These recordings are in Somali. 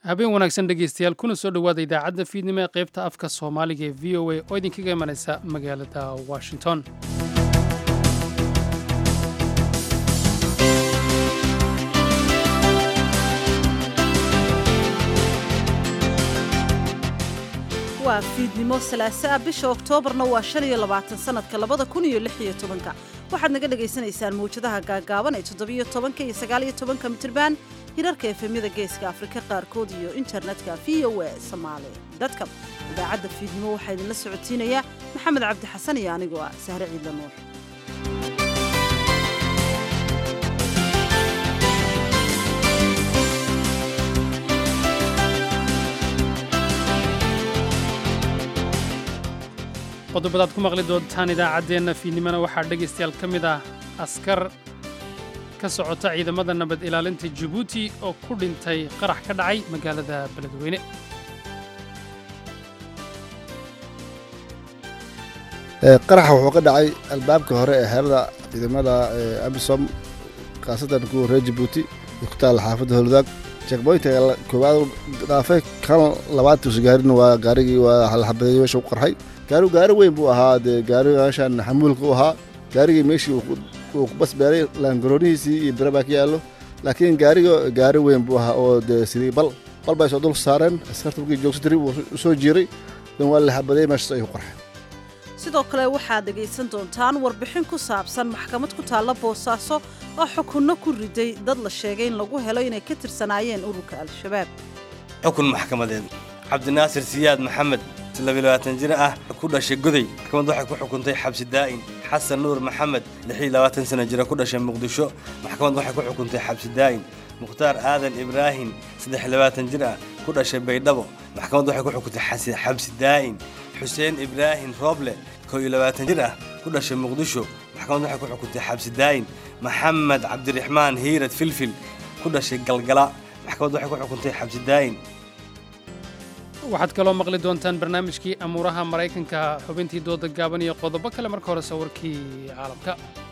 habeen wanaagsan dhegaystayaal kuna soo dhowaada idaacadda fiidnimo ee qaybta afka soomaaliga ee v o a oo idinkaga imanaysa magaalada washington waa fiidnimo salaase ah bisha oktoobarna waa shan iyo labaatan sanadka labada kun iyo lix iyo tobanka waxaad naga dhagaysanaysaan mawjadaha gaagaaban ee toddobiyo tobanka iyo sagaaliyo tobanka mitirban hirarka efemyada geeska afrika qaarkood iyo internetka v o a somaali dadka idaacadda fiidnimo waxaa idinla socodsiinayaa maxamed cabdi xasan iyo anigoo ah sahre ciidla nuur qodobadaad ku maqli doontaan idaacaddeenna fiidnimona waxaa dhegaystayaal ka mid ah askar ka socota ciidamada nabad ilaalinta jabuuti oo ku dhintay qarax ka dhacay magaalada beledweyne qaraxa wuxuu ka dhacay albaabka hore ee xeerada ciidamada abisom khaasatan kuwa reer jabuuti iyo ku taalla xaafadda howladaag jekboynta koowaad dhaafay kan labaad tusgaarin waa gaarigii waa halxabadeeyey meesha u qarxay gaarigu gaari weyn buu ahaa dee gaariga meeshaan xamuulka u ahaa gaarigii meeshii uu ku basbeelay laangaroonihiisii iyo bira baa ka yaallo laakiin gaariga gaari weyn buu ahaa oo dee sidii bal bal bay soo dul saareen askarta markii joogsatiri wuu u soo jiiray dan waa la xabadeeyey meeshaas ayuu qarxay sidoo kale waxaad dhegaysan doontaan warbixin ku saabsan maxkamad ku taalla boosaaso oo xukunno ku riday dad la sheegay in lagu helo inay ka tirsanaayeen ururka al-shabaab xukun maxkamadeed cabdinaasir siyaad maxamed labaatan jir ah ku dhashay goday maxkamad waxay ku xukuntay xabsi daa'in xasan nuur maxamed labaatan sana jira ku dhashay muqdisho maxkamad waxay ku xukuntay xabsi daa'in mukhtaar aadan ibraahim labaatan jir ah ku dhashay baydhabo maxkamad waxay ku xukuntay xabsi daa'in xuseen ibraahim rooble koo iyo labaatan jir ah ku dhashay muqdisho maxkamad waxay ku xukuntay xabsi daa'in maxamed cabdiraxmaan hiirad filfil ku dhashay galgala maxkamad waxay ku xukuntay xabsi daa'in waxaad kaloo maqli doontaan barnaamijkii amuuraha maraykanka xubintii dooda gaaban iyo qodobo kale marka hore sawirkii caalamka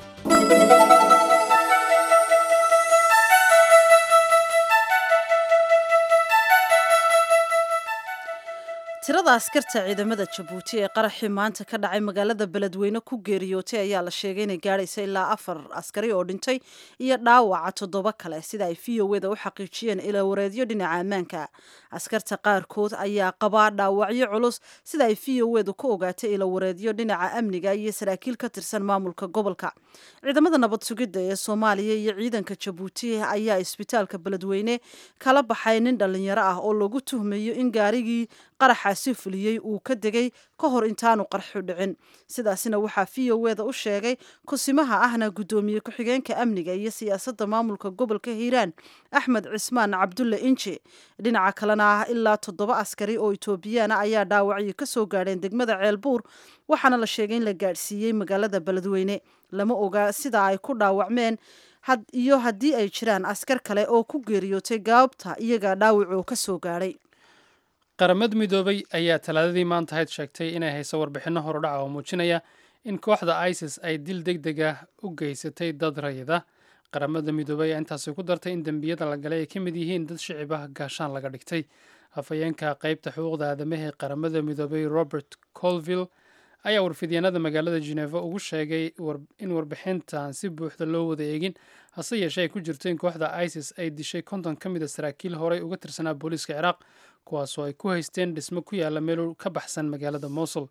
tirada askarta ciidamada jabuuti ee qaraxii maanta ka dhacay magaalada beledweyne ku geeriyootay ayaa la sheegay inay gaadhaysa ilaa afar askari oo dhintay iyo dhaawaca toddoba kale sida ay v o eda u xaqiijiyeen ilawareedyo dhinaca ammaanka askarta qaarkood ayaa qabaa dhaawacyo culus sida ay v o edu ku ogaatay ilawareedyo dhinaca amniga iyo saraakiil ka tirsan maamulka gobolka ciidamada nabad sugidda ee soomaaliya iyo ciidanka jabuuti ayaa isbitaalka beledweyne kala baxay nin dhallinyaro ah oo lagu tuhmayo in gaarigii qaraxaasi fuliyey uu ka degay ka hor intaanu qarxu dhicin sidaasina waxaa v o eda u sheegay kusimaha ahna guddoomiye ku-xigeenka amniga iyo siyaasadda maamulka gobolka hiiraan axmed cismaan cabdulle inji dhinaca kalena ah ilaa toddoba askari oo itoobiyaana ayaa dhaawacyo ka soo gaadheen degmada ceelbuur waxaana la sheegay in la gaadhsiiyey magaalada beledweyne lama oga sida ay ku dhaawacmeen iyo haddii ay jiraan askar kale oo ku geeriyootay gaabta iyaga dhaawacoo ka soo gaadhay qaramad midoobay ayaa talaadadii maanta hayd sheegtay inay hayso warbixinno horudhaca oo muujinaya in kooxda isis ay dil deg deg ah u geysatay dad rayida qaramada midoobay ayaa intaasi ku dartay in dembiyada la galay ay ka mid yihiin dad shicib ah gaashaan laga dhigtay afhayeenka qaybta xuquuqda aadamaha ee qaramada midoobay robert colville ayaa warfidyaenada magaalada geneva ugu sheegay in warbixintan si buuxda loo wada eegin hase yeeshee ay ku jirto in kooxda isis ay dishay konton ka mid a saraakiil horey uga tirsanaa booliiska ciraaq kuwaasoo ay ku haysteen dhismo ku yaalla meel ka baxsan magaalada mosul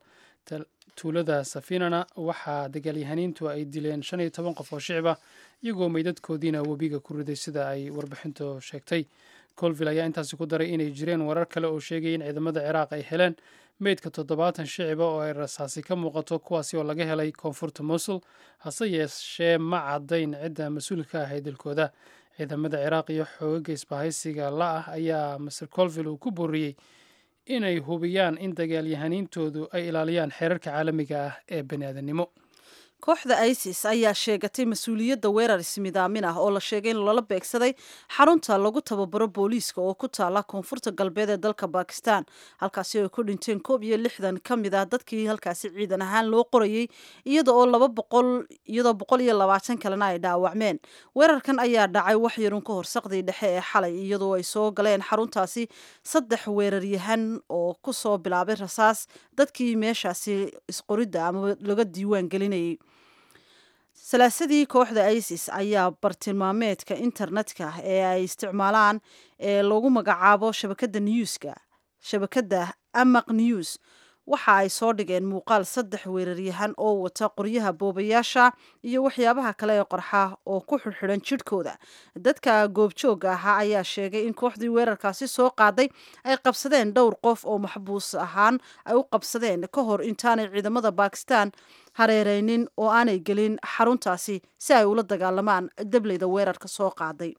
tuulada safinana waxaa dagaalyahaniintu ay dileen shan iyo toban qof oo shicib ah iyagoo meydadkoodiina webiga ku riday sida ay warbixintu sheegtay colville ayaa intaasi ku daray inay jireen warar kale oo sheegaya in ciidamada ciraaq ay heleen meydka toddobaatan shiciba oo ay rasaasi ka muuqato kuwaasi oo laga helay koonfurta mosul hase yeeshee ma caddayn cidda mas-uulka ahay dalkooda ciidamada ciraaq iyo xoogaga isbahaysiga la ah ayaa master colville uu ku booriyey inay hubiyaan in dagaalyahaniintoodu ay ilaaliyaan xeerarka caalamiga ah ee bani aadannimo kooxda isis ayaa sheegatay mas-uuliyadda weerar ismidaamin ah oo la sheegay in loola beegsaday xarunta lagu tababaro booliiska oo ku taala koonfurta galbeed ee dalka bakistan halkaasi ay ku dhinteen koob iyo lixdan ka mid ah dadkii halkaasi ciidan ahaan loo qorayey iyada oo laba boqol iyadoo boqol iyo labaatan kalena ay dhaawacmeen weerarkan ayaa dhacay wax yarun ka hor saqdii dhexe ee xalay iyadoo ay soo galeen xaruntaasi saddex weeraryahan oo kusoo bilaabay rasaas dadkii meeshaasi isqoridda ama laga diiwaan gelinayay salaasadii kooxda isis ayaa bartilmaameedka internetka ee ay isticmaalaan ee lagu magacaabo shabakadda newska shabakadda amaq news waxa ay soo dhigeen muuqaal saddex weeraryahan oo wata qoryaha boobayaasha iyo waxyaabaha kale ee qorxa oo ku xidhxidhan jidhkooda dadka goobjoogga ahaa ayaa sheegay in kooxdii weerarkaasi soo qaaday ay qabsadeen dhowr qof oo maxbuus ahaan ay u qabsadeen ka hor intaanay ciidamada bakistan hareereynin oo aanay gelin xaruntaasi si ay ula dagaalamaan dableyda weerarka soo qaaday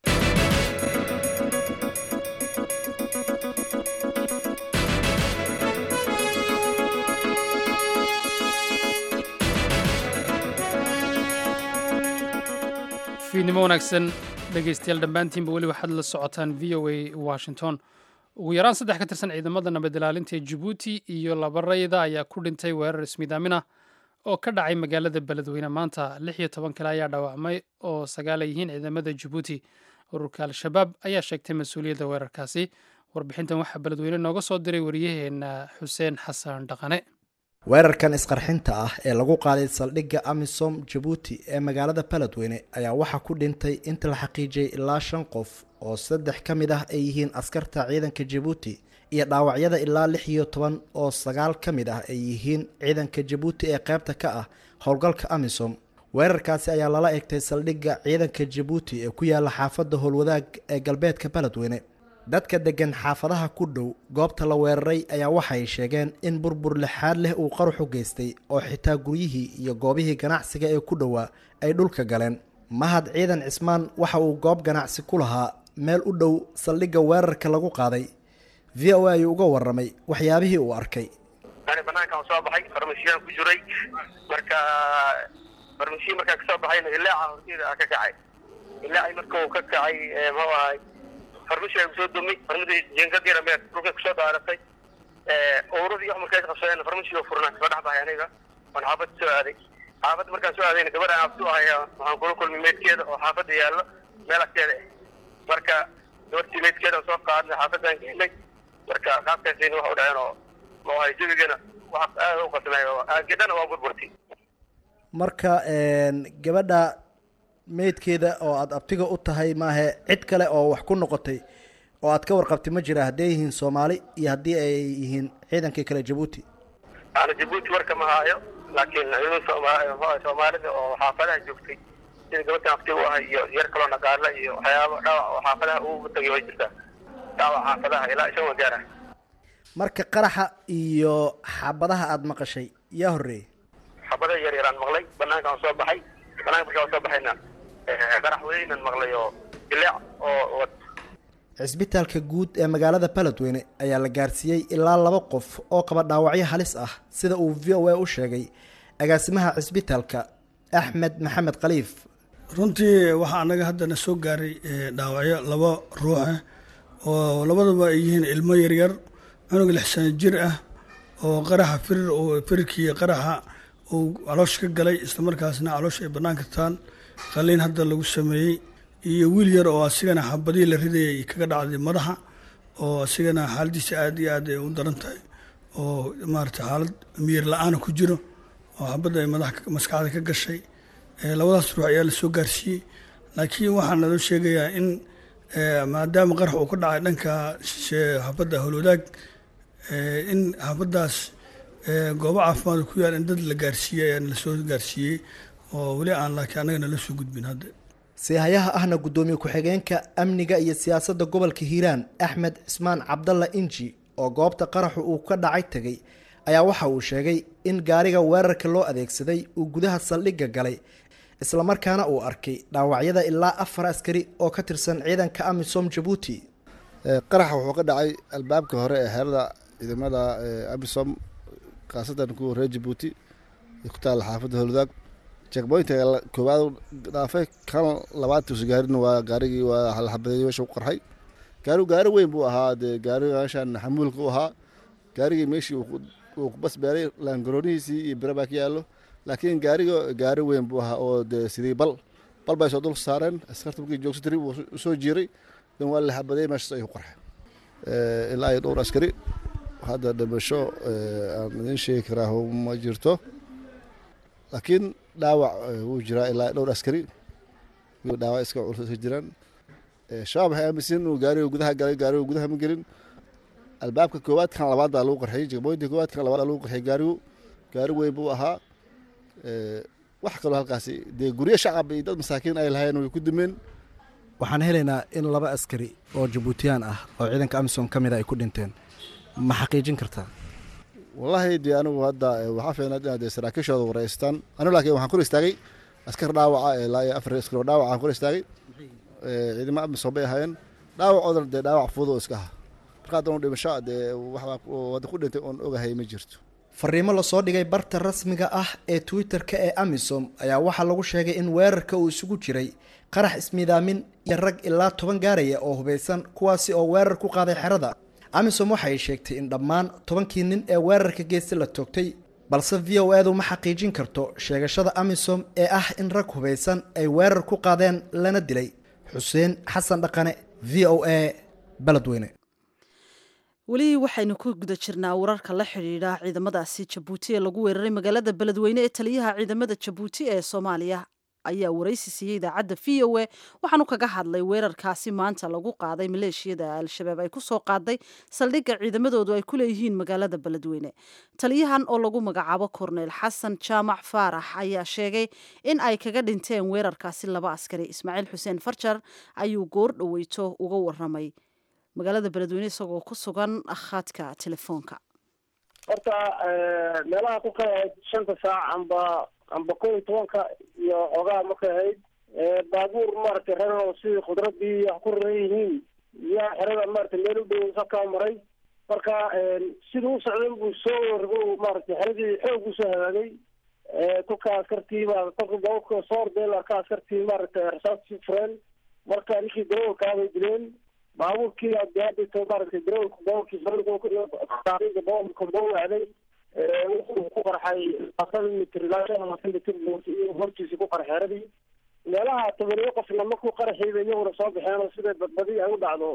fiidnimo wanaagsan dhegaystayaal dhammaantiinba weli waxaad la socotaan v o a washington ugu yaraan saddex ka tirsan ciidamada nabad ilaalinta ee jabuuti iyo laba rayda ayaa ku dhintay weerar ismidaamin ah oo ka dhacay magaalada beledweyne maanta lix iyo toban kale ayaa dhaawacmay oo sagaal ay yihiin ciidamada jabuuti ururka al-shabaab ayaa sheegtay mas-uuliyadda weerarkaasi warbixintan waxaa beledweyne nooga soo diray wariyaheenna xuseen xasan dhaqane weerarkan isqarxinta ah ee lagu qaaday saldhigga amisom jabuuti ee magaalada beledweyne ayaa waxaa ku dhintay inta la xaqiijiyey ilaa shan qof oo saddex ka mid ah ay yihiin askarta ciidanka jabuuti iyo dhaawacyada ilaa lix iyo toban oo sagaal ka mid ah ay yihiin ciidanka jabuuti ee qaybta ka ah howlgalka amisom weerarkaasi ayaa lala egtay saldhigga ciidanka jabuuti ee ku yaala xaafadda howlwadaag ee galbeedka beledweyne dadka degan xaafadaha ku dhow goobta la weeraray ayaa waxay sheegeen in burbur lixaad leh uu qaruxu geystay oo xitaa guryihii iyo goobihii ganacsiga ee ku dhowaa ay dhulka galeen mahad ciidan cismaan waxa uu goob ganacsi ku lahaa meel u dhow saldhigga weerarka lagu qaaday v o a ayuu uga warramay waxyaabihii uu arkay ani banaankaan soo baxay farmasiyaan ku jiray marka farmasiya markaan kasoo baxayna ilaaca horteeda ka kacay ilaacii marka uu ka kacay muxuu ahay farmasi ay kusoo dumay farmadii jeengadiina mee dhulkay kusoo daaratay owradii wax markaas qabsadeen farmasiga furnaa kasoo dhex baxay aniga waan xaafadda soo aaday xaafadda markaan soo aadayna gabadha aan abtu ahaya waxaan kula kulmay meydkeeda oo xaafadda yaallo meel agteeda ah marka gabartii meydkeeda soo qaadnay xaafaddaan geynay marka qaabkaasayna waxa u dhaceen oo moohay jabigana wax aada u qasamay oo aagedana waa burburtay marka gabadha meydkeeda oo aada abtiga u tahay maahe cid kale oo wax ku noqotay oo aad ka warqabtay ma jira hadday yihiin soomaali iyo haddii ay yihiin ciidankii kale jabuuti ana jabuuti warka ma haayo laakiin ciidan sooma soomaalida oo xaafadaha joogtay sida gabadhan abtiga u ahay iyo yar kaloo naqaala iyo waxyaaba dhaawac oo xaafadaha ugu tagay way jirtaa dhaawac xaafadaha ilaa ishan wagaara marka qaraxa iyo xabadaha aada maqashay yaa horreeyey xabadaha yar yaraan maqlay banaanka aan soo baxay banaanka markaan soo baxayna qarax weynan maqlay oo dileec oo cisbitaalka guud ee magaalada beledweyne ayaa la gaarsiiyey ilaa laba qof oo qaba dhaawacyo halis ah sida uu v o a u sheegay agaasimaha cisbitaalka axmed maxamed khaliif runtii waxaa anaga haddana soo gaaray dhaawacyo laba ruuxa oo labadaba ay yihiin ilmo yaryar cunug lix sano jir ah oo qaraxa firir firirkii qaraxa uu caloosha ka galay islamarkaasna caloosha ay bannaan kartaan qaliin hadda lagu sameeyey iyo wiil yar oo asigana xabadihii la ridayay kaga dhacday madaxa oo asigana xaaladiisa aada iyo aad ay u daran tahay oo maarata xaalad miyir la-aana ku jiro oo xabadda ay madaxa maskaxda ka gashay labadaas ruux ayaa lasoo gaarsiiyey laakiin waxaa naloo sheegayaa in maadaama qarax uu ka dhacay dhanka xabadda howlwadaag in xabaddaas goobo caafimaad ku yaal in dad la gaarsiiyey ayaa nalasoo gaarsiiyey oo weli aan laakiin annaga nala soo gudbin hadda siihayaha ahna guddoomiye ku-xigeenka amniga iyo siyaasadda gobolka hiiraan axmed cismaan cabdalla inji oo goobta qaraxu uu ka dhacay tegay ayaa waxa uu sheegay in gaariga weerarka loo adeegsaday uu gudaha saldhigga galay islamarkaana uu arkay dhaawacyada ilaa afar askari oo ka tirsan ciidanka amisom jabuuti qaraxa wuxuu ka dhacay albaabka hore ee xeerada ciidamada amisom khaasatan kuwa reer jabuuti ku taalla xaafadda howladaag checkpointiga la- koowaad uu dhaafay kan labaad tuusa gaarina waa gaarigii waa la xabadeeyey meesha u qarxay gaarigu gaari weyn buu ahaa dee gaariga meeshaan xamuulka u ahaa gaarigii meeshii uu ku- uu ku basbeeray laangaroonihiisii iyo bira baa ka yaallo laakiin gaariga gaari weyn buu ahaa oo dee sidii bal bal bay soo dul saareen askarta markii joogsa tiri wuu u soo jiiray dan waa la xabadeeyey meeshaas ayuu qarxay Eh, ilaa iyo dhowr askari hadda dhimasho eh, aan idiin sheegi karaa ma jirto laakiin dhaawac eh, wuu jiraa ilaa dhowr askari iyo dhaawac iska culus iska jiraan Eh, shabaab waxay aaminsan inuu gaariga gudaha galay gaariga gudaha ma gelin albaabka koowaad kan labaad baa lagu qarxiyey jegmooyinka koowaad kan labaad baa lagu qarxiyey gaarigu gaari weyn buu ahaa Eh, wax kaloo halkaasi dee guryo shacab iyo dad masaakiin ay lahayn way ku dumeen waxaan helaynaa in laba askari oo jabuutiyaan ah oo ciidanka amisom ka mid a ay ku dhinteen ma xaqiijin kartaa wallaahi dee anigu hadda eh, waxaa fiicnaad inaad dee saraakiishooda wareystaan anigu laakiin waxaan kor istaagay askar dhaawaca eh, ilaa iyo afar askar oo dhaawaca aan kor istaagay Eh, ciidamo amisom bay ahaayeen dhaawacoodana dee dhaawac fudud oo iska aha marka haddanu dhimasho dee waxbaa ku- wadda ku dhintay oon ogahay ma jirto fariimo lasoo dhigay barta rasmiga ah ee twitter-ka ee amisom ayaa waxaa lagu sheegay in weerarka uu isugu jiray qarax ismiidaamin iyo rag ilaa toban gaaraya oo hubeysan kuwaasi oo weerar ku qaaday xerada amisom waxay sheegtay in dhammaan tobankii nin ee weerarka geesta la toogtay balse v o edu ma xaqiijin karto sheegashada amisom ee ah in rag hubeysan ay weerar ku qaadeen lana dilay xuseen xasan dhaqane v o a beledweyne weli waxaynu ku guda jirnaa wararka la xidhiidha ciidamadaasi jabuuti ee lagu weeraray magaalada beledweyne ee taliyaha ciidamada jabuuti ee soomaaliya ayaa waraysi siiyey idaacadda v o a waxaanu kaga hadlay weerarkaasi maanta lagu qaaday maleeshiyada al-shabaab ay kusoo qaaday saldhigga ciidamadoodu ay ku leeyihiin magaalada beledweyne taliyahan oo lagu magacaabo korneyl xasan jaamac faarax ayaa sheegay in ay kaga dhinteen weerarkaasi laba askari ismaaciil xuseen farjar ayuu goor dhoweyto uga waramay magaalada beledweyne isagoo ku sugan khadka telefoonka horta meelaha ku kala ahayd shanta saac amba amba kow iyo tobanka iyo xoogaa markay ahayd baabuur maaragtay reeroo sidii khudradii wax ku raran yihiin yaa xerada maaragtay meel u dhow sakaa maray marka siduu u socday buu soo wargo maaragtay xeradii xoog buu soo hagaagay kolka askartii baa kolka baabuurka soo ordeen arka askartii maaragtay rasaastii fureen marka ninkii darawalkaa bay dileen baabuurkii adeadito maaragtay darawalka baabuurkii baabuurka boo wacday wuxuu ku qarxay labaatan mitir ilaa shan labaatan mitir hortiisa ku qarxay xeradii meelaha tobaniyo qofna markuu qaraxiiba iyaguna soo baxeen oo sida badbadi ay u dhacdo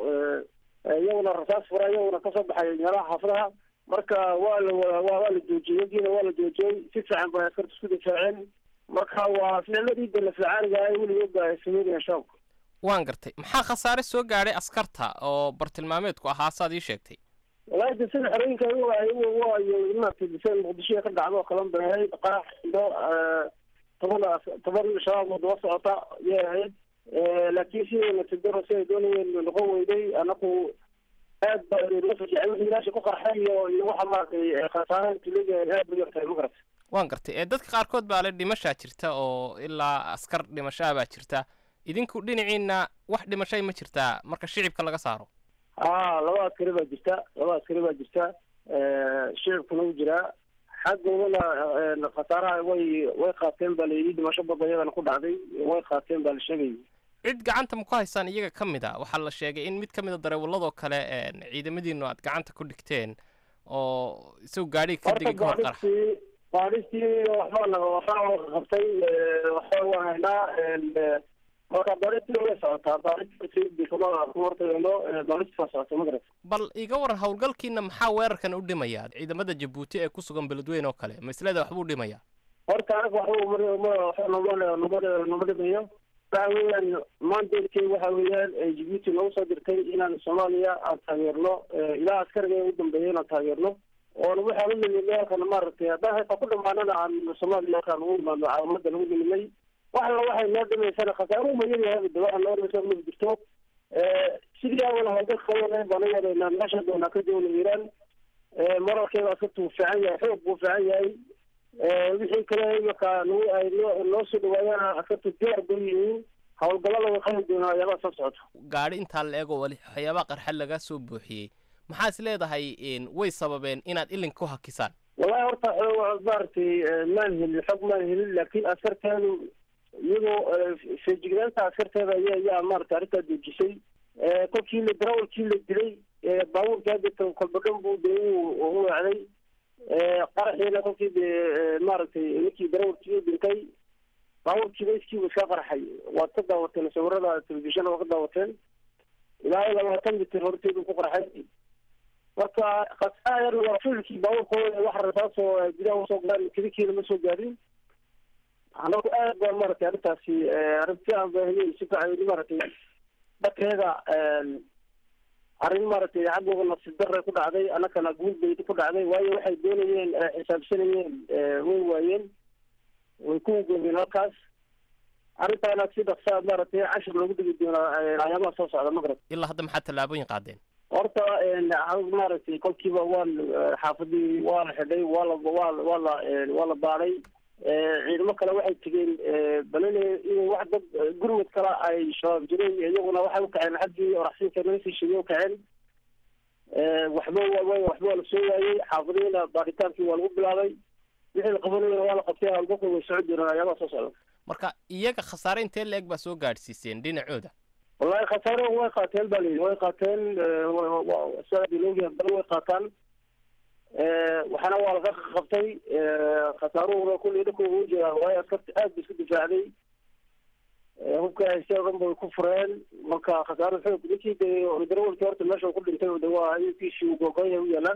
iyaguna rasaas fura iyaguna kasoo baxay meelaha xaafadaha marka waa la waa waa la joojiyey yagiina waa la joojiyey si fiican bay askarta isku difaaceen marka waa ficladii de la fiicaaniga ay weligood ba ay sameynayaan shaabka waan gartay maxaa khasaare soo gaadhay askarta oo bartilmaameedku ahaa saad ii sheegtay walahi de sida xerooyinka waayo maaragtay dise muqdisho ka dhacdo oo kalan bay ahayd qarax iyo toban toban shabaab oo daba socota yay ahayd laakiin sidayna tidaro si ay doonayeen noqon weyday anaku aad ba ilaasha ku qarxay iyo iyo waxa maaragtay khasaare tuliga aad bay yartahay ma garata waan gartay ee dadka qaarkood baa le dhimashaa jirta oo ilaa askar dhimashaa baa jirta idinku dhinaciina wax dhimashay ma jirtaa marka shicibka laga saaro a laba askari baa jirta laba askari baa jirta shicibkuna u jiraa xaggoodana khasaaraha way way qaateen baa layidhi dhimasho badan iyadana ku dhacday way qaateen baa la sheegayay cid gacanta ma ku haysaan iyaga ka mid a waxaa la sheegay in mid ka mid a dareewaladoo kale ciidamadiinu aad gacanta ku dhigteen oo isagu gaadhiga ka degay kahor qarax baadhistii waxbaa naga waxbaa qabtay waxbaa waa haynaa marka baadhistii way socotaa baadhistii kama hortagayno baadhistii waa socota ma garata bal iga waran howlgalkiina maxaa weerarkan u dhimaya ciidamada jabuuti ee ku sugan beledweyne oo kale maslada waxbuu dhimaya horta anaga waxba nama dhimayo waxa weeyaan mandatkey waxa weeyaan jibuuti nagu soo dirtay inaan soomaaliya aan taageerno ilaa askariga u dambeeya inaan taageerno oona waxaan u nimidnay halkan maaragtay haddaan hayta ku dhamaanana aan soomaaliya halkaan ugu imaadno caalamada lagu nimidnay wax alla waxay noo dhimaysana khasaaruhu ma yaryahay de waxa noo dhimaysa ma jirto sidii awal hawlgalka wadeen baan u wadaynaa meesha doonaa ka joogna iiraan moralkeeda askarta wuu fiican yahay xoog buu fiican yahay wixii kale imaka nagu ay noo noo soo dhawaadaan askarta diyaar bay yihiin howlgallada way qabi doonaa ayaabaa soo socota gaadhi intaa la eego wali waxyaabaha qarxa laga soo buuxiyey maxaa is leedahay way sababeen inaad ilin ku hakisaan wallahi horta xo- maaragtay maan helin xog maan helin laakiin askarteedu iyadoo feejignaanta askarteeda ayaa ayaa maaragtay arrintaa joojisay kolkii la darawalkii la dilay baabuurkii hadda kolba dhan buu de u wacday qaraxiina kolkii de maaragtay ninkii darawalkii u dhintay baabuurkiiba iskiiba iska qarxay waad ka daawateen sawirada telefishana waa ka daawateen ilaa iyo labaatan mitir horteedu ku qarxay marka khasaara yar waa filkii baabuurkooda wax rasaasoo gudaha usoo galaan kelikiina ma soo gaadhin anagu aad baa maaragtay arrintaasi arrin fiican baa heliyay si fiican maaragtay dhakeeda arrin maaragtay xaggooda nasiib darre ku dhacday annagana guul bay ku dhacday waayo waxay doonayeen xisaabsanayeen way waayeen way ku goobeen halkaas arrintaana si dhaqsaa maaragtay cashir loogu dhigi doonaa ayaamaha soo socda magrab ilaa hadda maxaa tallaabooyin qaadeen horta maaragtay kolkiiba waan xaafadii waa la xidhay waa la waa waa la waa la baaday ciidamo kale waxay tegeen balele in wax dad gurmud kale ay shabaab jireen iyaguna waxay ukaceen xaggii oraxsiinka naga sii sheegay ukaceen waxba wa waxba waa la soo waayey xaafadiina baadhitaankii waa lagu bilaabay wixii la qabanayana waa la qabtay halbaka way socon jireen ayaamaha soo socda marka iyaga khasaare intee la-eg baa soo gaadhsiiseen dhinacooda wallahi khasaare way qaateen ba layidhi way qaateen sidaadiloogi haddana way qaataan waxaana waa laga qabtay khasaaruhuna kulli dhaka ugu jiraa waayo askarta aad ba isku difaacday hubka haystay oo dhan bay ku fureen marka khasaaro xoog ninkii de darawalkii horta meesha uu ku dhintay de waa kiisii uu googoya u yaalaa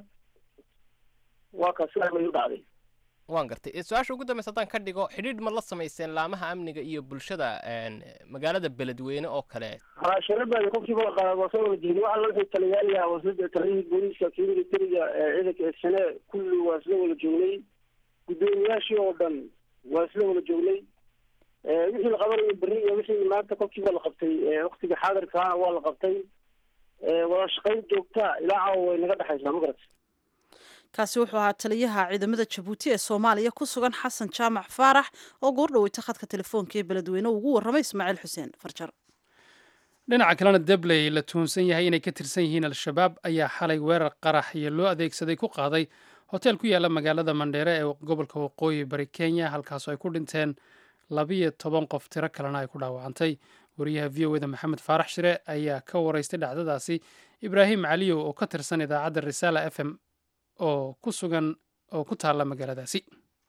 waa ka sidaa bay u dhacday waan gartay su-aasha ugu dambeysa haddaan ka dhigo xidhiidh ma la samayseen laamaha amniga iyo bulshada magaalada beledweyne oo kale sharabaada kolkiiba waa soo wada jeedin waxa la wixii taliyaalaha wasada taliyihii booliiska kii militariga ciidanka sane kulli waa isla wada joognay guddoomiyaashii oo dhan waa isla wada joognay wixii la qabanayo berri iyo wixii maanta kolkiiba la qabtay waktiga xaadirkaana waa la qabtay wada shaqayn joogta ilaa caawa way naga dhexaysaa ma garat kaasi wuxuu ahaa taliyaha ciidamada jabuuti ee soomaaliya ku sugan xasan jaamac faarax oo goordhaweyta khadka telefoonka ee beledweyne ugu warramay ismaaciil xuseen farjar dhinaca kalena debley la tuhunsan yahay inay ka tirsan yihiin al-shabaab ayaa xalay weerar qarax iyo loo adeegsaday ku qaaday hotel ku yaala magaalada mandheere ee gobolka waqooyi bari kenya halkaasoo ay ku dhinteen labiyo toban qof tiro kalena ay ku dhaawacantay wariyaha v o eda maxamed faarax shire ayaa ka waraystay dhacdadaasi ibraahim caliyow oo ka tirsan idaacadda risaala f m oo ku sugan oo ku taalla magaaladaasi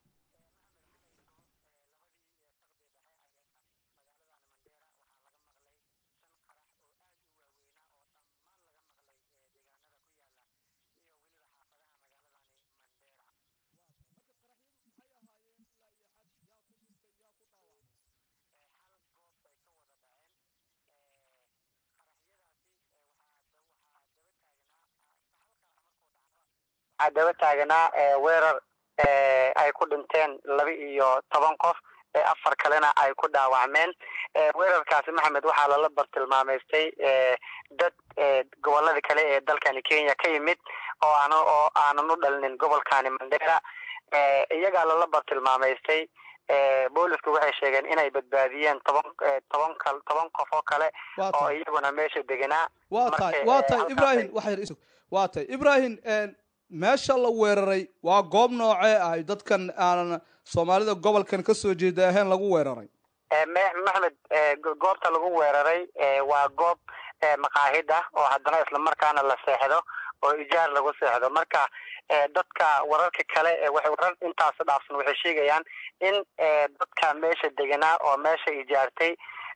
waxaa daba taaganaa weerar ay ku dhinteen laba iyo toban qof afar kalena ay ku dhaawacmeen weerarkaasi maxamed waxaa lala bartilmaameystay dad gobolada kale ee dalkani kenya ka yimid oo aan oo aanan u dhalinin gobolkani mandera iyagaa lala bartilmaameystay boolisku waxay sheegeen inay badbaadiyeen toban toban kal toban qof oo kale oo iyaguna meesha deganaa waa tahay waa tahay ibrahim waxay isug waa tahay ibrahim meesha la weeraray waa goob noocee ahay dadkan aanan soomaalida gobolkan ka soo jeeda ahayn lagu weeraray maxmed goobta lagu weeraray waa goob maqaahid ah oo haddana islamarkaana la seexdo oo ijaar lagu seexdo marka dadka wararka kale waxay warar intaas dhaafsan waxay sheegayaan in dadka meesha deganaa oo meesha ijaartay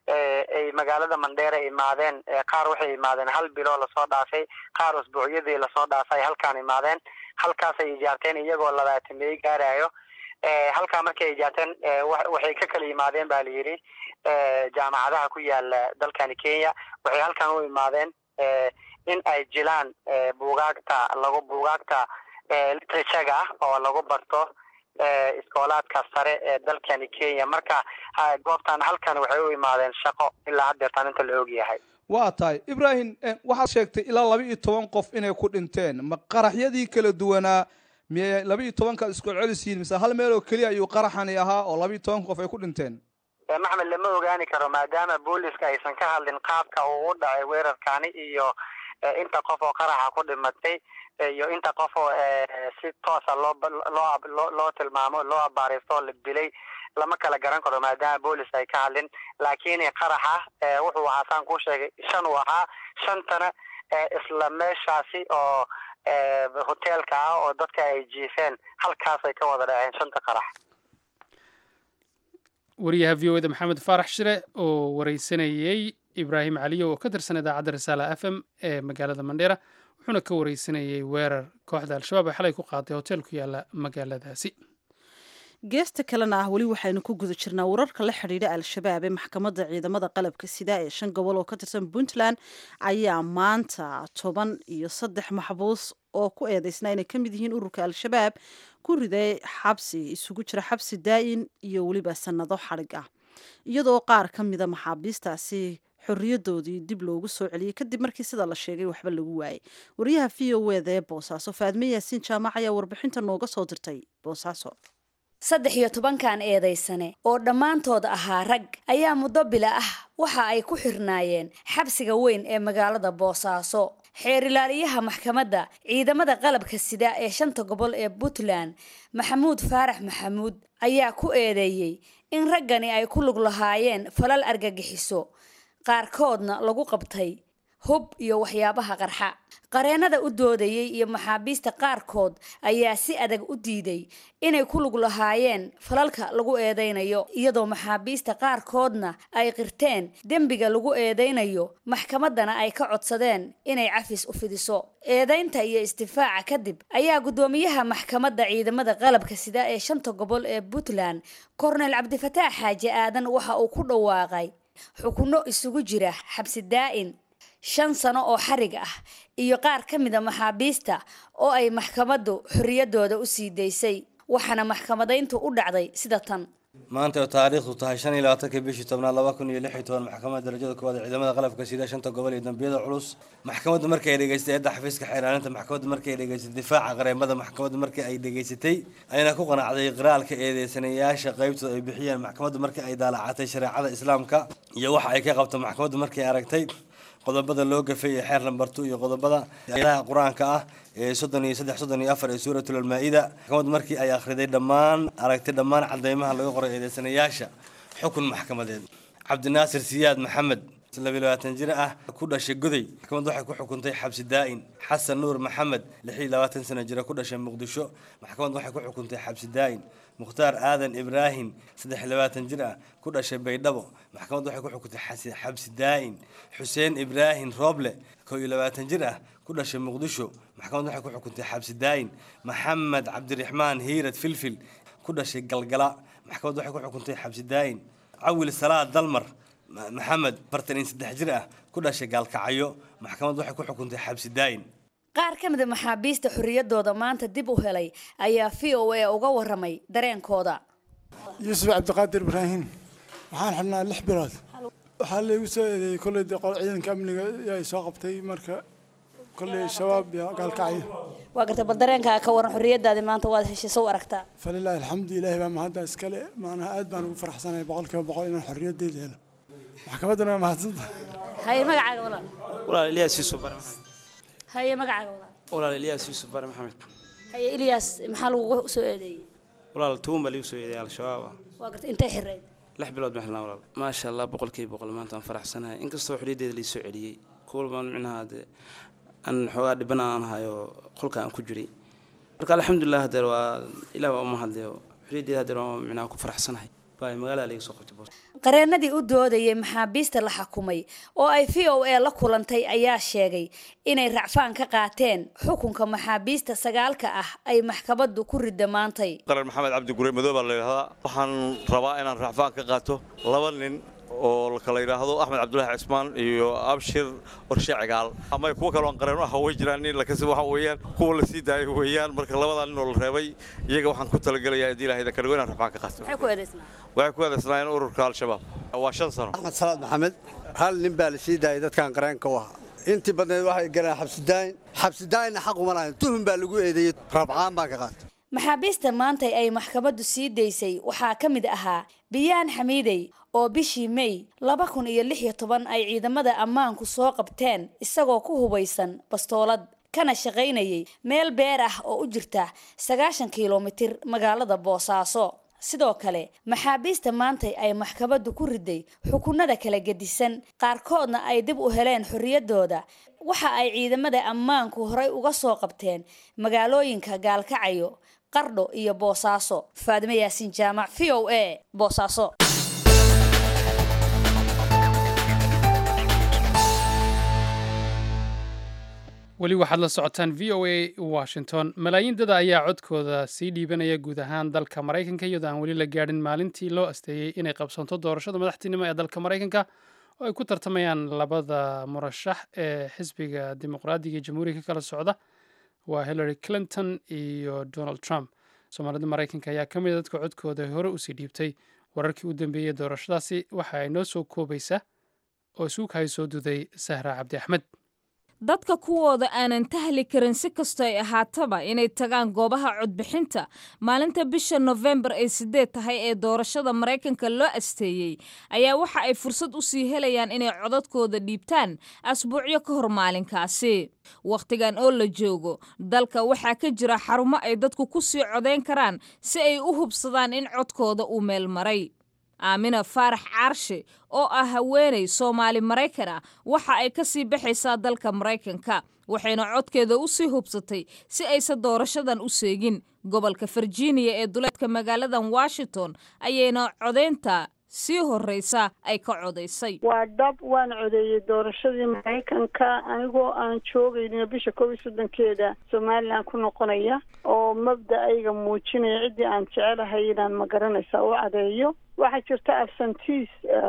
ay magaalada mandheera imaadeen qaar waxay imaadeen hal bilo lasoo dhaafay qaar usbuucyadii lasoo dhaafay halkaan imaadeen halkaasay ijaarteen iyagoo labaatameey gaarayo halkaa markay ijaarteen waxay ka kala yimaadeen ba layidhi jaamacadaha ku yaala dalkani kenya waxay halkan u imaadeen in ay jilaan buugaagta lagu buugaagta literaturega ah oo lagu barto iskoolaadka sare ee dalkani kenya marka goobtan halkan waxay u imaadeen shaqo ilaa haddeertaan inta la ogyahay waa tahay ibrahim waxaad sheegtay ilaa laba iyo toban qof inay ku dhinteen ma qaraxyadii kala duwanaa miyay laba iyo tobankaad isku celcelisiin mise hal meel oo keliya ayuu qaraxani ahaa oo laba iyo toban qof ay ku dhinteen maxmed lama ogaani karo maadaama booliska aysan ka hadlin qaabka uu u dhacay weerarkani iyo inta qof oo qaraxa ku dhimatay iyo inta qof oo si toosa loo loo loo tilmaamo loo abaaristo la dilay lama kala garan karo maadaama boolis ay ka hadlin laakiin qaraxa wuxuu ahaa saan kuu sheegay shan uu ahaa shantana isla meeshaasi oo hoteelka ah oo dadka ay jiifeen halkaasay ka wada dhaceen shanta qarax wariyaha v o eda maxamed faarax shire oo wareysanayey ibraahim caliyo oo ka tirsan idaacadda risaala f m ee magaalada mandheera wuxuuna ka wareysanayey weerar kooxda al-shabaab ee xalay ku qaaday hotel ku yaala magaaladaasi geesta kalena ah weli waxaynu ku guda jirnaa wararka la xidhiidha al-shabaab ee maxkamadda ciidamada qalabka sida ee shan gobol oo ka tirsan puntland ayaa maanta toban iyo saddex maxbuus oo ku eedeysnaa inay ka mid yihiin ururka al-shabaab ku riday xabsi isugu jira xabsi daa'in iyo weliba sannado xadhig ah iyadoo qaar ka mida maxaabiistaasi xorriyadoodii dib loogu soo celiyey kadib markii sida la sheegay waxba lagu waayey wariyaha v o eda ee boosaaso faadme yaasiin jaamac ayaa warbixinta nooga soo dirtay boosaaso saddex iyo tobankan eedaysane oo dhammaantood ahaa rag ayaa muddo bila ah waxa ay ku xirnaayeen xabsiga weyn ee magaalada boosaaso xeer ilaaliyaha maxkamadda ciidamada qalabka sida ee shanta gobol ee puntland maxamuud faarax maxamuud ayaa ku eedeeyey in raggani ay ku lug lahaayeen falal argagixiso qaarkoodna lagu qabtay hub iyo waxyaabaha qarxa qareennada u doodayey iyo maxaabiista qaarkood ayaa si adag u diiday inay ku lug lahaayeen falalka lagu eedaynayo iyadoo maxaabiista qaarkoodna ay qirteen dembiga lagu eedaynayo maxkamaddana ay ka codsadeen inay cafis u fidiso eedaynta iyo istifaaca kadib ayaa guddoomiyaha maxkamadda ciidamada qalabka sida ee shanta gobol ee puntland kornel cabdifataax xaaji aadan waxa uu ku dhawaaqay xukunno isugu jira xabsi daa'in shan sano oo xarig ah iyo qaar ka mida maxaabiista oo ay maxkamaddu xorriyaddooda u sii daysay waxaana maxkamadayntu u dhacday sida tan maanta oo taariikhdu tahay shan iyo labaatanka bishii tobnaad laba kun iyo lix iyo toban maxkamadda darajada koowaad ee ciidamada qalabka sida shanta gobol iyo dambiyada culus maxkamaddu markii ay dhegaystay eedda xafiiska xeeraalinta maxkamaddu markii ay dhegaystay difaaca qareemada maxkamaddu markii ay dhegaysatay ayna ku qanacday qiraalka eedeysanayaasha qaybtooda ay bixiyeen maxkamaddu markii ay daalacatay shareecada islaamka iyo waxa ay ka qabto maxkamaddu markii ay aragtay qodobada loo gafay ee xeer lambartu iyo qodobada ayadaha qur-aanka ah ee soddon iyo saddex soddon iyo afar ee suuratul almaa-ida maxkamaddu markii ay akhriday dhammaan aragtay dhammaan cadeymaha laga qoray eedeysanayaasha xukun maxkamadeed cabdinaasir siyaad maxamed labiyo labaatan jir ah ku dhashay goday maxkamaddu waxay ku xukuntay xabsi daa'in xasan nuur maxamed lix iyo labaatan sano jira ku dhashay muqdisho maxkamaddu waxay ku xukuntay xabsi daa'in mukhtaar aadan ibraahim saddex iyo labaatan jir ah ku dhashay baydhabo maxkamaddu waxay ku xukuntay xabsi daa'in xuseen ibraahim rooble koo iyo labaatan jir ah ku dhashay muqdisho maxkamaddu waxay ku xukuntay xabsi daa'in maxamed cabdiraxmaan hiirad filfil ku dhashay galgala maxkamaddu waxay ku xukuntay xabsi daa'in cawil salaad dalmar maxamed bartan iyo saddex jir ah ku dhashay gaalkacyo maxkamaddu waxay ku xukuntay xabsi daa'in qaar ka mida maxaabiista xorriyaddooda maanta dib u helay ayaa v o a uga waramay dareenkooda yuusuf cabdiqaadir ibraahim waxaan xidhnaa lix bilood waxaa laygu soo eedeeyey kolley dee qolo ciidanka amniga ay soo qabtay marka kolley shabaab iyo gaalkacyo waa gartay bal dareenkaa ka waran xorriyaddaadi maanta waad heshay sow aragtaa falilaahi alxamdu ilaahi baa mahadda iskale maanaha aad baan ugu faraxsanahay boqolkiiba boqol inaan xorriyaddayda helo maxkamadduna waa mahadsanta haye magacaaga walaal walaal ilyaas yuusuf bare maxamed haye magacaaga walaal walaal ilyaas yuusuf bare maxamed haye ilyaas maxaa lagugu soo eedeeyey walaal tuun baa liigu soo eedeeyay al-shabaab ah waa gartay intay xirayd lix bilood baan xilnaa walaal maasha allah boqolkiiba boqol maanta waan faraxsanahay inkastoo xorriyaddeeda liisoo celiyey kuwal baan micnaha dee aan xoogaa dhibana aan hayo qolka aan ku jiray marka alxamdulilah hadeer waa ilaah waa uma hadleyo xorriyaddeeda hadeer waa micnaha ku faraxsanahay baa magaalada laga soo qabtay boos qareennadii u doodayay maxaabiista la xukumay oo ay v o a la kulantay ayaa sheegay inay racfaan ka qaateen xukunka maxaabiista sagaalka ah ay maxkamaddu ku ridda maantay qaran maxamed cabdi gure madow baa la yidhahdaa waxaan rabaa inaan racfaan ka qaato laba nin oo lakala yidhaahdo axmed cabdulaahi cismaan iyo abshir warshe cigaal ama kuwo kaloon qareeno ah way jiraan nin lakasi waxa weeyaan kuwa la sii daayay weeyaan marka labadaa nin oo la reebay iyaga waxaan ku talagelayaa haddii ilaahay ka dhigo inaan racfaan ka qaato maxay ku eedaysnaa waxay ku eedaysnaayeen ururka al-shabaab waa shan sano axmed salaad maxamed hal nin baa la sii daayay dadkan qareenka u ahaa intii badneed waxay galeen xabsidaayin xabsidaayinna xaq uma lahayn tuhun baa lagu eedeeyey rabcaan baan ka qaatay maxaabiista maanta ay maxkamaddu sii daysay waxaa ka mid ahaa biyaan xamiidey oo bishii may laba kun iyo lix iyo toban ay ciidamada ammaanku soo qabteen isagoo ku hubaysan bastoolad kana shaqaynayay meel beer ah oo u jirta sagaashan kilomitir magaalada boosaaso sidoo kale maxaabiista maanta ay maxkamaddu ku riday xukunada kala gedisan qaarkoodna ay dib u heleen xorriyaddooda waxa ay ciidamada ammaanku horay uga soo qabteen magaalooyinka gaalkacayo qardho iyo boosaaso faadime yaasiin jaamac v o a boosaaso weli waxaad la socotaan v o a washington malaayiin dada ayaa codkooda sii dhiibanaya guud ahaan dalka maraykanka iyadoo aan weli la gaadhin maalintii loo asteeyey inay qabsanto doorashada madaxtinimo ee dalka maraykanka oo ay ku tartamayaan labada murashax ee xisbiga dimuqraadiga ee jamhuuriga ka kala socda waa hillary clinton iyo donald trump soomaalida maraykanka ayaa ka mid a dadka codkooda hore usii dhiibtay wararkii u dambeeyey doorashadaasi waxa ay noo soo koobaysa oo suughay soo duday sahra cabdi axmed dadka kuwooda aanan tahli karin si kastoo ay ahaataba inay tagaan goobaha codbixinta maalinta bisha nofembar ay sideed tahay ee doorashada maraykanka loo asteeyey ayaa waxa ay fursad u sii helayaan inay codadkooda dhiibtaan asbuucyo ka hor maalinkaasi wakhtigan oo la joogo dalka waxaa ka jira xarumo ay dadku ku sii codayn karaan si ay u hubsadaan in codkooda uu meel maray aamina faarax caarshe oo ah haweenay soomaali maraykan ah waxa ay ka sii baxaysaa dalka maraykanka waxayna codkeeda u sii hubsatay si aysan doorashadan u seegin gobolka virginia ee duleedka magaaladan washington ayayna codaynta sii horreysa ay ka codaysay waa dhab waan codeeyey doorashadii maraykanka anigoo aan joogaynin bisha koob iyo soddonkeeda somalilan ku noqonaya oo mabda-ayga muujinaya ciddii aan jecelahay inaan magaranaysa u cadeeyo waxaa jirta absentis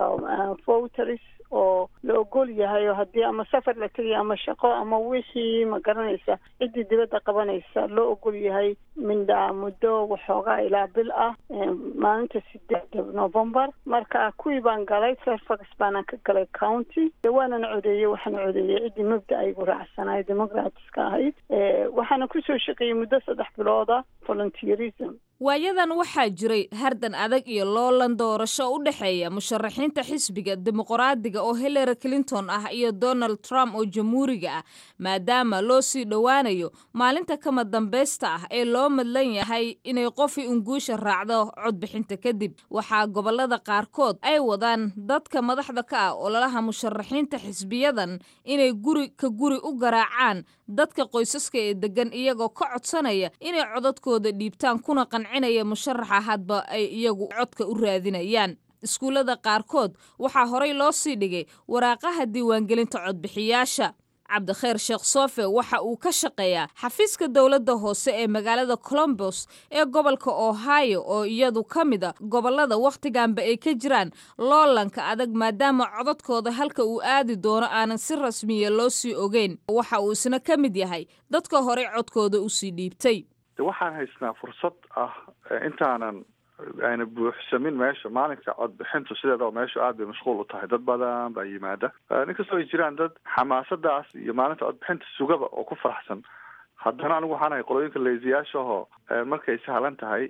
voters oo la ogol yahay oo haddii ama safar la tegaya ama shaqo ama wixii ma garanaysa ciddii dibadda qabanaysa loo ogol yahay mindhaa muddo waxoogaa ilaa bil ah maalinta sideeda novembar marka kuwii baan galay fairfax baanaan ka galay county waanan codeeyey waxaan codeeyey ciddii mabda aygu raacsanayo democratska ahayd waxaana kusoo shaqeeyey muddo saddex bilooda volunteerism waayadan waxaa jiray hardan adag iyo loolan doorasho u dhexeeya musharaxiinta xisbiga dimuqraadiga oo hillary clinton ah iyo donald trump oo jamhuuriga ah maadaama loo sii dhowaanayo maalinta kama dambaysta ah ee loo madlan yahay inay qofii unguusha raacdo codbixinta kadib waxaa gobolada qaarkood ay wadaan dadka madaxda ka ah ololaha musharaxiinta xisbiyadan inay guri ka guri u garaacaan dadka qoysaska ee degan iyagoo ka codsanaya inay codadkooda dhiibtaan kuna qancinaya musharaxa hadba ay iyagu codka u raadinayaan iskuullada qaarkood waxaa horay loo sii dhigay waraaqaha diiwaangelinta codbixiyaasha cabdikheer sheekh sofe waxa uu ka shaqeeyaa xafiiska dowladda hoose ee magaalada colombos ee gobolka ohio oo iyadu ka mid a gobolada wakhtiganba ay ka jiraan loolanka adag maadaama codadkooda halka uu aadi doono aanan si rasmiya loo sii ogeyn waxa uu isna ka mid yahay dadka horey codkooda usii dhiibtay waxaan haysnaa fursad ah intaanan ayna buuxsamin meesha maalinka codbixintu sideedaba meeshu aad bay mashquul u tahay dad badan baa yimaada inkastoo ay jiraan dad xamaasadaas iyo maalinta codbixinta sugaba oo ku faraxsan haddana anigu waxaan ahay qolooyinka leesiyaashahoo markay sahlan tahay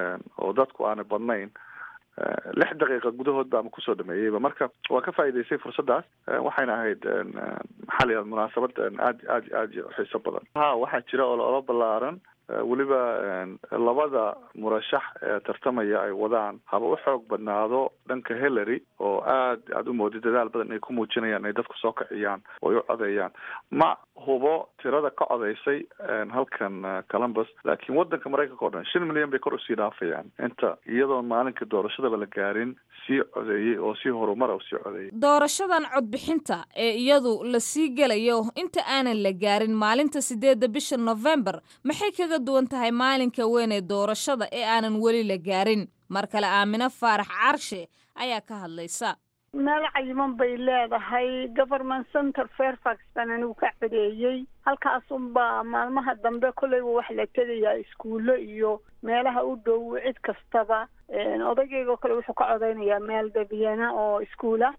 oo dadku aanay badnayn lix daqiiqa gudahood baa kusoo dhameeyeyba marka waa ka faa'iidaysay fursaddaas waxayna ahayd maxaa la yihahda munaasabad aad aad aad xiiso badan ha waxaa jira ololo ballaaran weliba labada murashax ee tartamaya ay wadaan haba u xoog badnaado dhanka hillary oo aad aad u moodid dadaal badan ay ku muujinayaan inay dadku soo kiciyaan oo ay u codeeyaan ma hubo tirada ka codaysay halkan columbus laakiin wadanka maraykanka o dhan shan milyan bay kor usii dhaafayaan inta iyadoon maalinka doorashadaba la gaarin sii codeeyey oo si horumara usii codeeyey doorashadan codbixinta ee iyadu la sii gelayo inta aanan la gaarin maalinta sideedda bisha novembar maxay kaga duwan tahay maalinka weyn ee doorashada ee aanan weli la gaarin mar kale aamino faarax caarshe ayaa ka hadlaysa meel cayiman bay leedahay government center fairfax baan anigu ka codeeyey halkaasunbaa maalmaha dambe kolleyba wax la tegayaa iskuullo iyo meelaha u dhow cid kastaba odaygeyga oo kale wuxuu ka codeynayaa meel dabiyana oo iskuula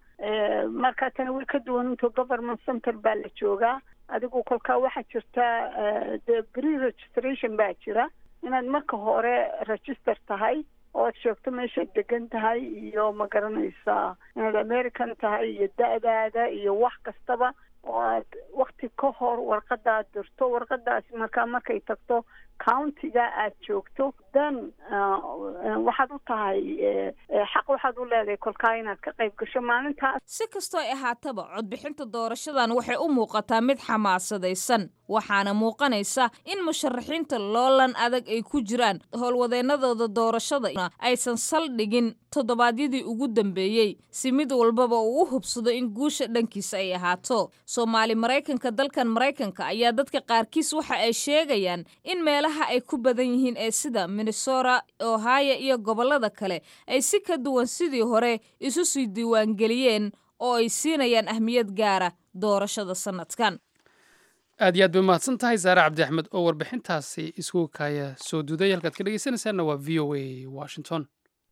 marka tani way ka duwan into government center baa la joogaa adigu kolkaa waxaa jirta dee pre registration baa jira inaad marka hore register tahay oo aad sheegto meeshaad degan tahay iyo ma garanaysaa inaad american tahay iyo da-daada iyo wax kastaba oo aad wakti ka hor warqadaad dirto warqadaasi markaa markay tagto countiga aad joogto then waxaad u tahay xaq waxaad u leedahay kolkaa inaad ka qayb gasho maalintaas si kastoo ay ahaataba codbixinta doorashadan waxay u muuqataa mid xamaasadaysan waxaana muuqanaysa in musharaxiinta loolan adag ay ku jiraan howlwadeennadooda doorashada aysan saldhigin toddobaadyadii ugu dambeeyey si mid walbaba uu u hubsado in guusha dhankiisa ay ahaato soomaali maraykanka dalkan maraykanka ayaa dadka qaarkiis waxa ay sheegayaan in meelaha ay ku badan yihiin ee sida minnesota ohio iyo gobollada kale ay si ka duwan sidii hore isu sii diiwaangeliyeen oo ay siinayaan ahmiyad gaara doorashada sannadkan aad iyo aad bay umahadsan tahay saare cabdi axmed oo warbixintaasi isku kaaya soo duuday halkaad ka dhegeysanaysaanna waa v o a washington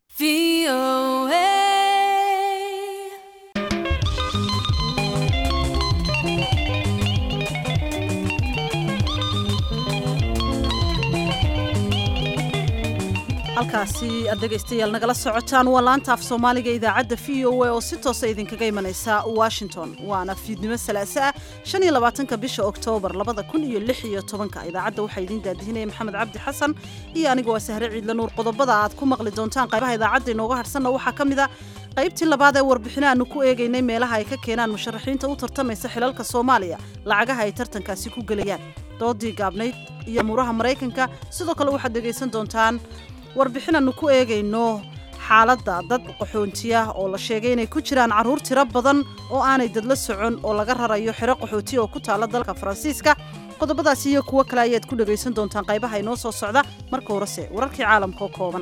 halkaasi aad dhegaystayaal nagala socotaan waa laanta af soomaaliga idaacadda v o a oo si toosa idinkaga imanaysa washington waana fiidnimo salaase ah shan iyo labaatanka bisha oktoobar labada kun iyo lix iyo tobanka idaacadda waxaa idiin daadihinaya maxamed cabdi xasan iyo aniga waa sahre ciidla nuur qodobada aad ku maqli doontaan qaybaha idaacadda inooga hadhsanna waxaa ka mid a qaybtii labaad ee warbixino aanu ku eegaynay meelaha ay ka keenaan musharaxiinta u tartamaysa xilalka soomaaliya lacagaha ay tartankaasi ku gelayaan doodii gaabnayd iyo amuuraha maraykanka sidoo kale waxaad dhegaysan doontaan warbixin aanu ku eegayno xaaladda dad qaxoontiya oo la sheegay inay ku jiraan carruur tiro badan oo aanay dadla socon oo laga rarayo xero qaxootiya oo ku taalla dalka faransiiska qodobadaasi iyo kuwo kale ayaad ku dhegaysan doontaan qaybaha inoo soo socda marka horese wararkii caalamka oo kooban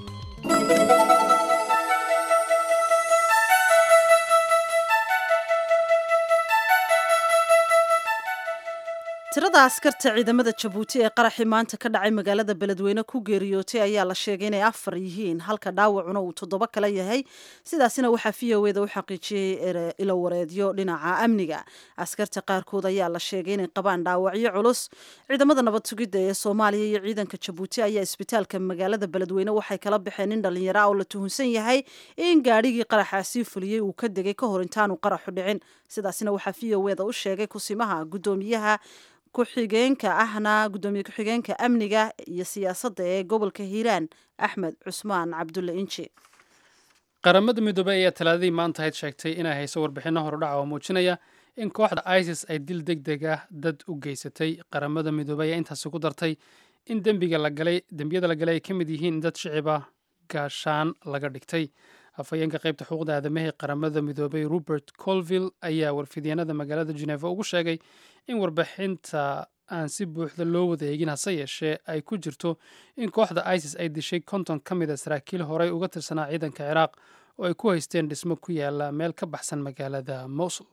tirada askarta ciidamada jabuuti ee qaraxii maanta ka dhacay magaalada beledweyne ku geeriyootay ayaa la sheegay inay afar yihiin halka dhaawacuna uu toddoba kale yahay sidaasina waxaa v o eda u xaqiijiyey ilowareedyo dhinaca amniga askarta qaarkood ayaa la sheegay inay qabaan dhaawacyo culus ciidamada nabad sugidda ee soomaaliya iyo ciidanka jabuuti ayaa isbitaalka magaalada beledweyne waxay kala baxeen nin dhallinyaro ah oo la tuhunsan yahay in gaadhigii qaraxaasii fuliyey uu ka degay ka hor intaanu qaraxu dhicin sidaasina waxaa v o eda u sheegay kusimaha guddoomiyaha ku-xigeenka ahna guddoomiye ku-xigeenka amniga iyo siyaasadda ee gobolka hiiraan axmed cusmaan cabdulle inji qaramada midoobey ayaa talaadadii maanta ahayd sheegtay inay hayso warbixinno horudhaca oo muujinaya in kooxda isis ay dil deg deg ah dad u geysatay qaramada midoobey ayaa intaasi ku dartay in dembiga lagalay dembiyada la galay ay ka mid yihiin in dad shiciba gaashaan laga dhigtay afhayeenka qaybta xuquuqda aadamahee qaramada midoobay robert colville ayaa warfidyaenada magaalada geneva ugu sheegay in warbixinta aan si buuxda loo wada eegin hase yeeshee ay ku jirto in kooxda isis ay dishay konton ka mid a saraakiil horey uga tirsanaa ciidanka ciraaq oo ay ku haysteen dhismo ku yaala meel ka baxsan magaalada mosul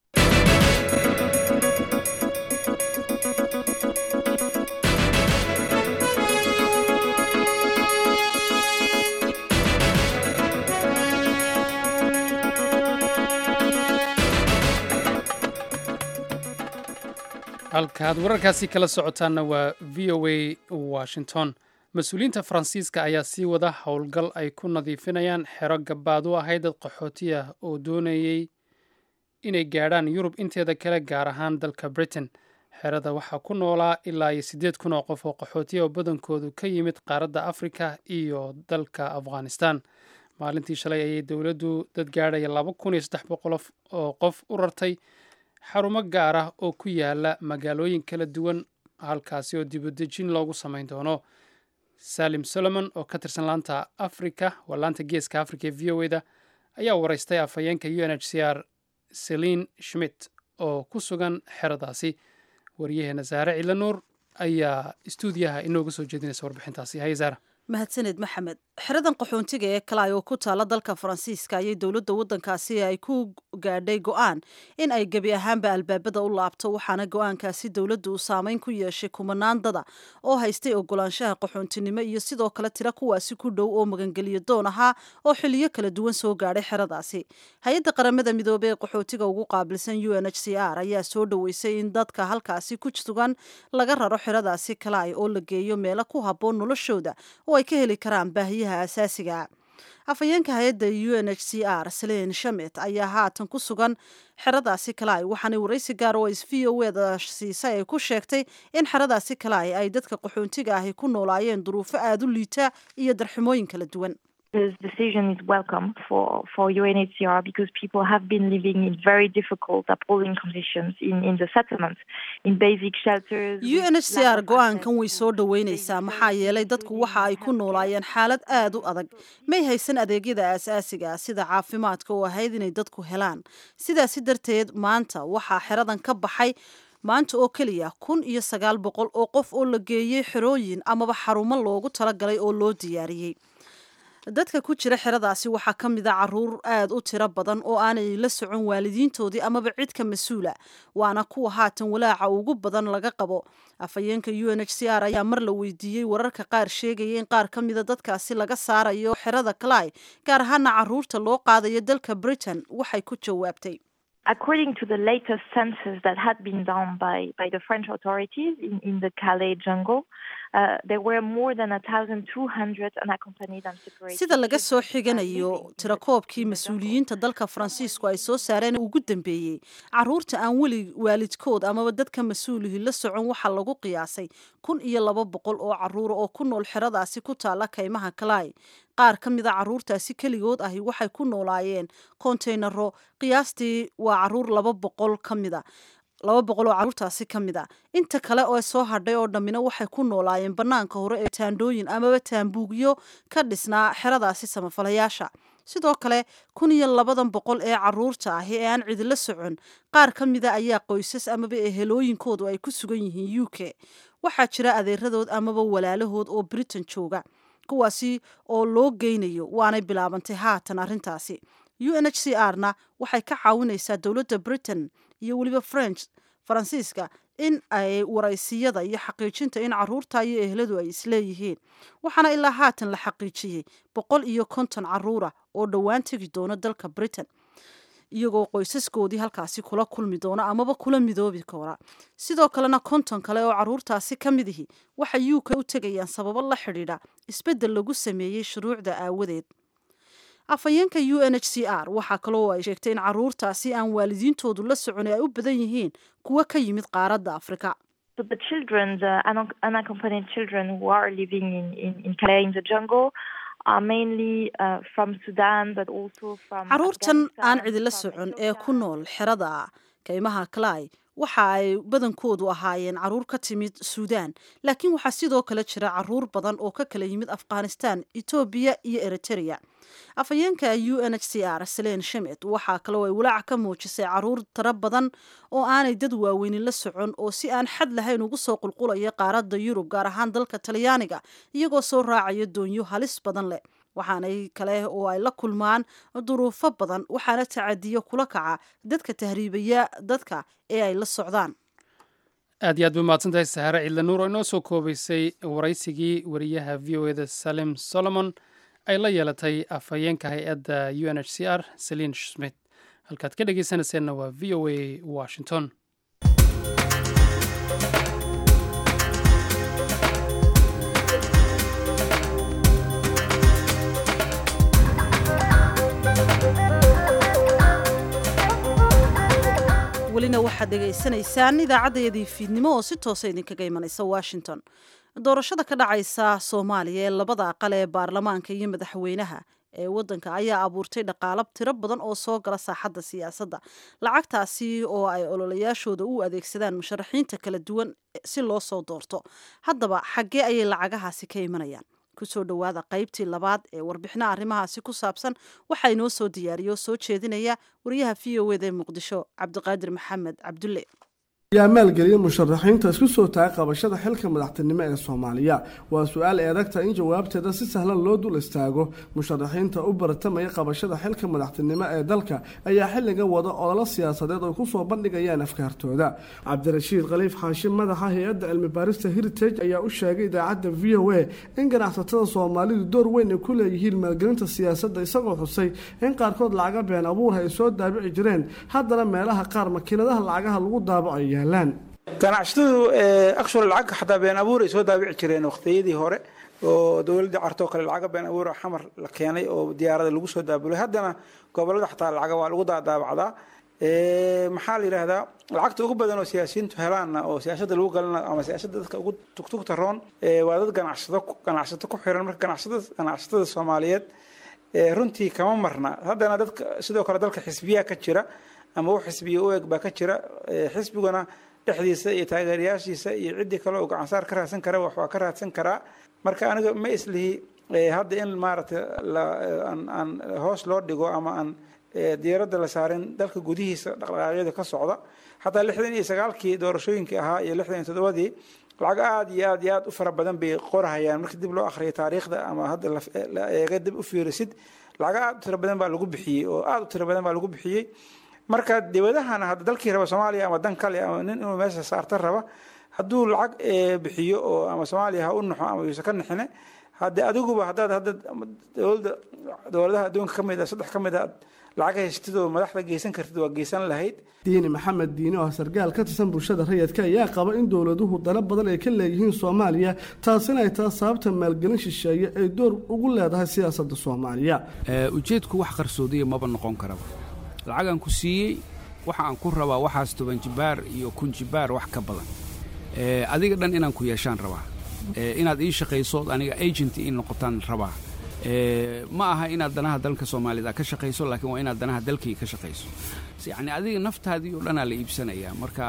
halkaaad wararkaasi kala socotaanna waa v o a washington mas-uuliyiinta faransiiska ayaa sii wada howlgal ay ku nadiifinayaan xero gabaad u ahayd dad qaxooti ah oo doonayey inay gaadhaan yurub inteeda kale gaar ahaan dalka britain xerada waxaa ku noolaa ilaa iyo siddeed kun oo qof oo qaxootiya oo badankoodu ka yimid qaaradda afrika iyo dalka afghanistan maalintii shalay ayay dowladdu dad gaadhaya laba kun iyo saddex boqol oo qof u rartay xarumo gaar ah oo ku yaala magaalooyin kala duwan halkaasi oo dibudejin loogu samayn doono salim solomon oo ka tirsan laanta africa waa laanta geeska africa ee v o eda ayaa waraystay afhayeenka u n h c r selin schmidt oo ku sugan xeradaasi waryaheena saare cilanuur ayaa istuudiyaha inooga soo jeedinaysa warbixintaasi haye saara mahadsaned maxamed xeradan qaxoontiga ee kalay oo ku taala dalka faransiiska ayay dowladda waddankaasi ay ku gaadhay go-aan in ay gebi ahaanba albaabada u laabto waxaana go-aankaasi dowladdu uu saameyn ku yeeshay kumanaan dada oo haystay ogolaanshaha qaxoontinimo iyo sidoo kale tira kuwaasi ku dhow oo magangeliyo doon ahaa oo xiliyo kala duwan soo gaadhay xeradaasi hay-adda qaramada midoobey ee qaxootiga ugu qaabilsan u n h c r ayaa soo dhoweysay in dadka halkaasi ku sugan laga raro xeradaasi kalay oo la geeyo meelo ku habboon noloshooda oo ay ka heli karaan baahiyaha asaasiga afhayeenka hay-adda u n h c r salein shamet ayaa haatan ku sugan xeradaasi kalay waxaana waraysi gaar oo is v o eda siisay ay ku sheegtay in xeradaasi kalay ay dadka qaxoontiga ahi ku noolaayeen duruufo aada u liita iyo darximooyin kala duwan This decision is welcome for, for UNHCR because people have been living in very difficult, appalling conditions in, in the settlements, in basic shelters. u n h c r go-aankan way soo dhoweyneysaa maxaa yeelay dadku waxa ay ku noolaayeen xaalad aada u adag may haysan adeegyada aasaasiga ah sida caafimaadka oo ahayd inay dadku helaan sidaasi darteed maanta waxaa xeradan ka baxay maanta oo keliya kun iyo sagaal boqol oo qof oo la geeyey xerooyin amaba xarumo loogu talagalay oo loo diyaariyey dadka ku jira xeradaasi waxaa ka mid a caruur aada u tiro badan oo aanay la socon waalidiintoodii amaba cid ka mas-uula waana kuwa haatan walaaca ugu badan laga qabo afhayeenka u n h c r ayaa mar la weydiiyey wararka qaar sheegaya in qaar ka mida dadkaasi laga saarayo xerada clay gaar ahaana caruurta loo qaadayo dalka britain waxay ku jawaabtay According to the latest census that had been done by, by the French authorities in, in the Calais jungle, uh, there were more than 1,200 unaccompanied and separated. sida laga soo xiganayo tirakoobkii mas-uuliyiinta dalka faransiisku ay soo saareen ugu dambeeyey caruurta aan weli waalidkood amaba dadka mas-uulihii la socon waxaa lagu qiyaasay kun iyo laba boqol oo caruura oo ku nool xeradaasi ku taala kaymaha kalay qaar ka mida caruurtaasi keligood ahi waxay ku noolaayeen kontaynaro qiyaastii waa caruur laba boqol ka mida laba boqol oo caruurtaasi ka mid a inta kale oo soo hadhay oo dhammina waxay ku noolaayeen bannaanka hore ee taandhooyin amaba taambuugyo ka dhisnaa xeradaasi samafalayaasha sidoo kale kun iyo labadan boqol ee caruurta ahi ee aan cidila socon qaar ka mida ayaa qoysas amaba ehelooyinkoodu ay ku sugan yihiin u k waxaa jira adeeradood amaba walaalahood oo britain jooga kuwaasi oo loo geynayo waanay bilaabantay haatan arrintaasi u n h c r na waxay ka caawinaysaa dowladda britain iyo weliba french faransiiska in ay waraysiyada iyo xaqiijinta in caruurta iyo ehladu ay isleeyihiin waxaana ilaa haatan la xaqiijiyey boqol iyo konton caruura oo dhowaan tegi doona dalka britain iyagoo qoysaskoodii halkaasi kula kulmi doona amaba kula midoobi doona sidoo kalena konton kale oo caruurtaasi ka mid ihi waxay u k u tegayaan sababo la xidhiidha isbeddel lagu sameeyey shuruucda aawadeed afhayeenka u n h c r waxaa kaloo ay sheegtay in caruurtaasi aan waalidiintoodu la socon ay u badan yihiin kuwo ka yimid qaaradda afrika So the children, the unac- unaccompanied children who are living in, in, in Calais in the jungle, are mainly uh, from Sudan, but also from caruurtan aan cidila socon ee ku nool xerada kaymaha clay waxa ay badankoodu ahaayeen caruur ka timid suudaan laakiin waxaa sidoo kale jira caruur badan oo ka kala yimid afghanistan etoobiya iyo eritrea afhayeenka u n h c r salein shamet waxaa kaloo ay walaac ka muujisay caruur tiro badan oo aanay dad waaweynin la socon oo si aan xad lahayn ugu soo qulqulaya qaaradda yurub gaar ahaan dalka talyaaniga iyagoo soo raacaya doonyo halis badan leh waxaanay kale oo ay la kulmaan duruufo badan waxaana tacadiyo kula kaca dadka tahriibaya dadka ee ay la socdaan aad iyo aad bay mahadsantahay sahaare ciidla nuur oo inoo soo koobaysay waraysigii wariyaha v o eda salim solomon ay la yeelatay afhayeenka hay-adda u n h c r selin smith halkaad ka dhegeysanayseena waa v o a washington welina waxaad dhegaysanaysaan idaacaddayadii fiidnimo oo si toosa idinkaga imanaysa washington doorashada ka dhacaysa soomaaliya ee labada aqal ee baarlamaanka iyo madaxweynaha ee waddanka ayaa abuurtay dhaqaalab tiro badan oo soo gala saaxadda siyaasadda lacagtaasi oo ay ololayaashooda u adeegsadaan musharaxiinta kala duwan si loo soo doorto haddaba xaggee ayay lacagahaasi ka imanayaan kusoo dhowaada qaybtii labaad ee warbixina arrimahaasi ku saabsan waxaa inoo soo diyaariya oo soo jeedinaya wariyaha v o eda ee muqdisho cabdiqaadir maxamed cabdulle ayaa maalgeliyay musharaxiinta isku soo taagay qabashada xilka madaxtinimo ee soomaaliya waa su-aal ay adagtahay in jawaabteeda si sahlan loo dul istaago musharaxiinta u baratamaya qabashada xilka madaxtinimo ee dalka ayaa xilliga wada ololo siyaasadeed oo kusoo bandhigayaan afkaartooda cabdirashiid khaliif xaashim madaxa hay-adda cilmi baarista heritage ayaa u sheegay idaacadda v o a in ganacsatada soomaalidu door weyn ay ku leeyihiin maalgelinta siyaasadda isagoo xusay in qaarkood lacaga been abuurha ay soo daabici jireen haddana meelaha qaar makiinadaha lacagaha lagu daabaco ganacsatadu akshur lacag xataa been abuur ay soo daabici jireen waqtiyadii hore oo dowladii cartoo kale lacaga been abuur xamar la keenay oo diyaarada lagu soo daabulay haddana gobolada xataa lacaga waa lagu daadaabacdaa maxaa la yidhaahdaa lacagta ugu badan oo siyaasiyiintu helaanna oo siyaasada lagu galana ama siyaasada dadka ugu tugtugta roon waa dad ganacsado ganacsato ku xiran marka ganacsatada ganacsatada soomaaliyeed runtii kama marna haddana dadka sidoo kale dalka xisbiyaa ka jira ama wax xisbiya u eg baa ka jira xisbiguna dhexdiisa iyo taageerayaashiisa iyo ciddii kale oo gacansaar ka raadsan kara wax waa ka raadsan karaa marka aniga ma islihi hadda in maaragtay aan hoos loo dhigo ama aan diyaaradda la saarin dalka gudihiisa dhaqdhaqaaqyada ka socda xataa lixdan iyo sagaalkii doorashooyinkii ahaa iyo lixdan iyo toddobadii lacag aada iyo aad iyo aad u fara badan bay qorahayaan marka dib loo akhriyo taariikhda ama hadda la eega dib u fiirisid lacag aada u tiro badan baa lagu bixiyey oo aada u tiro badan baa lagu bixiyey marka dibadahana hadda dalkii raba soomaaliya ama dan kale ama nin inuu meesha saarta raba hadduu lacag bixiyo oo ama soomaaliya ha u naxo ama yuusan ka naxine hadde adiguba haddaad hadda dowladda dowladaha adduunka ka mid a saddex ka mid a lacag haystid oo madaxda geysan kartid waa geysan lahayd diini maxamed diine oo sargaal ka tirsan bulshada rayidka ayaa qaba in dowladuhu dano badan ay ka leeyihiin soomaaliya taasina ay tahay sababta maalgelin shisheeye ay door ugu leedahay siyaasadda soomaaliya ujeedku wax qarsoodiya maba noqon karaba lacagaan ku siiyey waxa aan ku rabaa waxaas toban jibaar iyo kun jibaar wax ka badan adiga dhan inaan ku yeeshaan rabaa inaad ii shaqaysood aniga agent ii noqotaan rabaa ma aha inaad danaha dalka soomaalida ka shaqayso laakiin waa inaad danaha dalkii ka shaqayso yacni adiga naftaadii oo dhanaa la iibsanayaa marka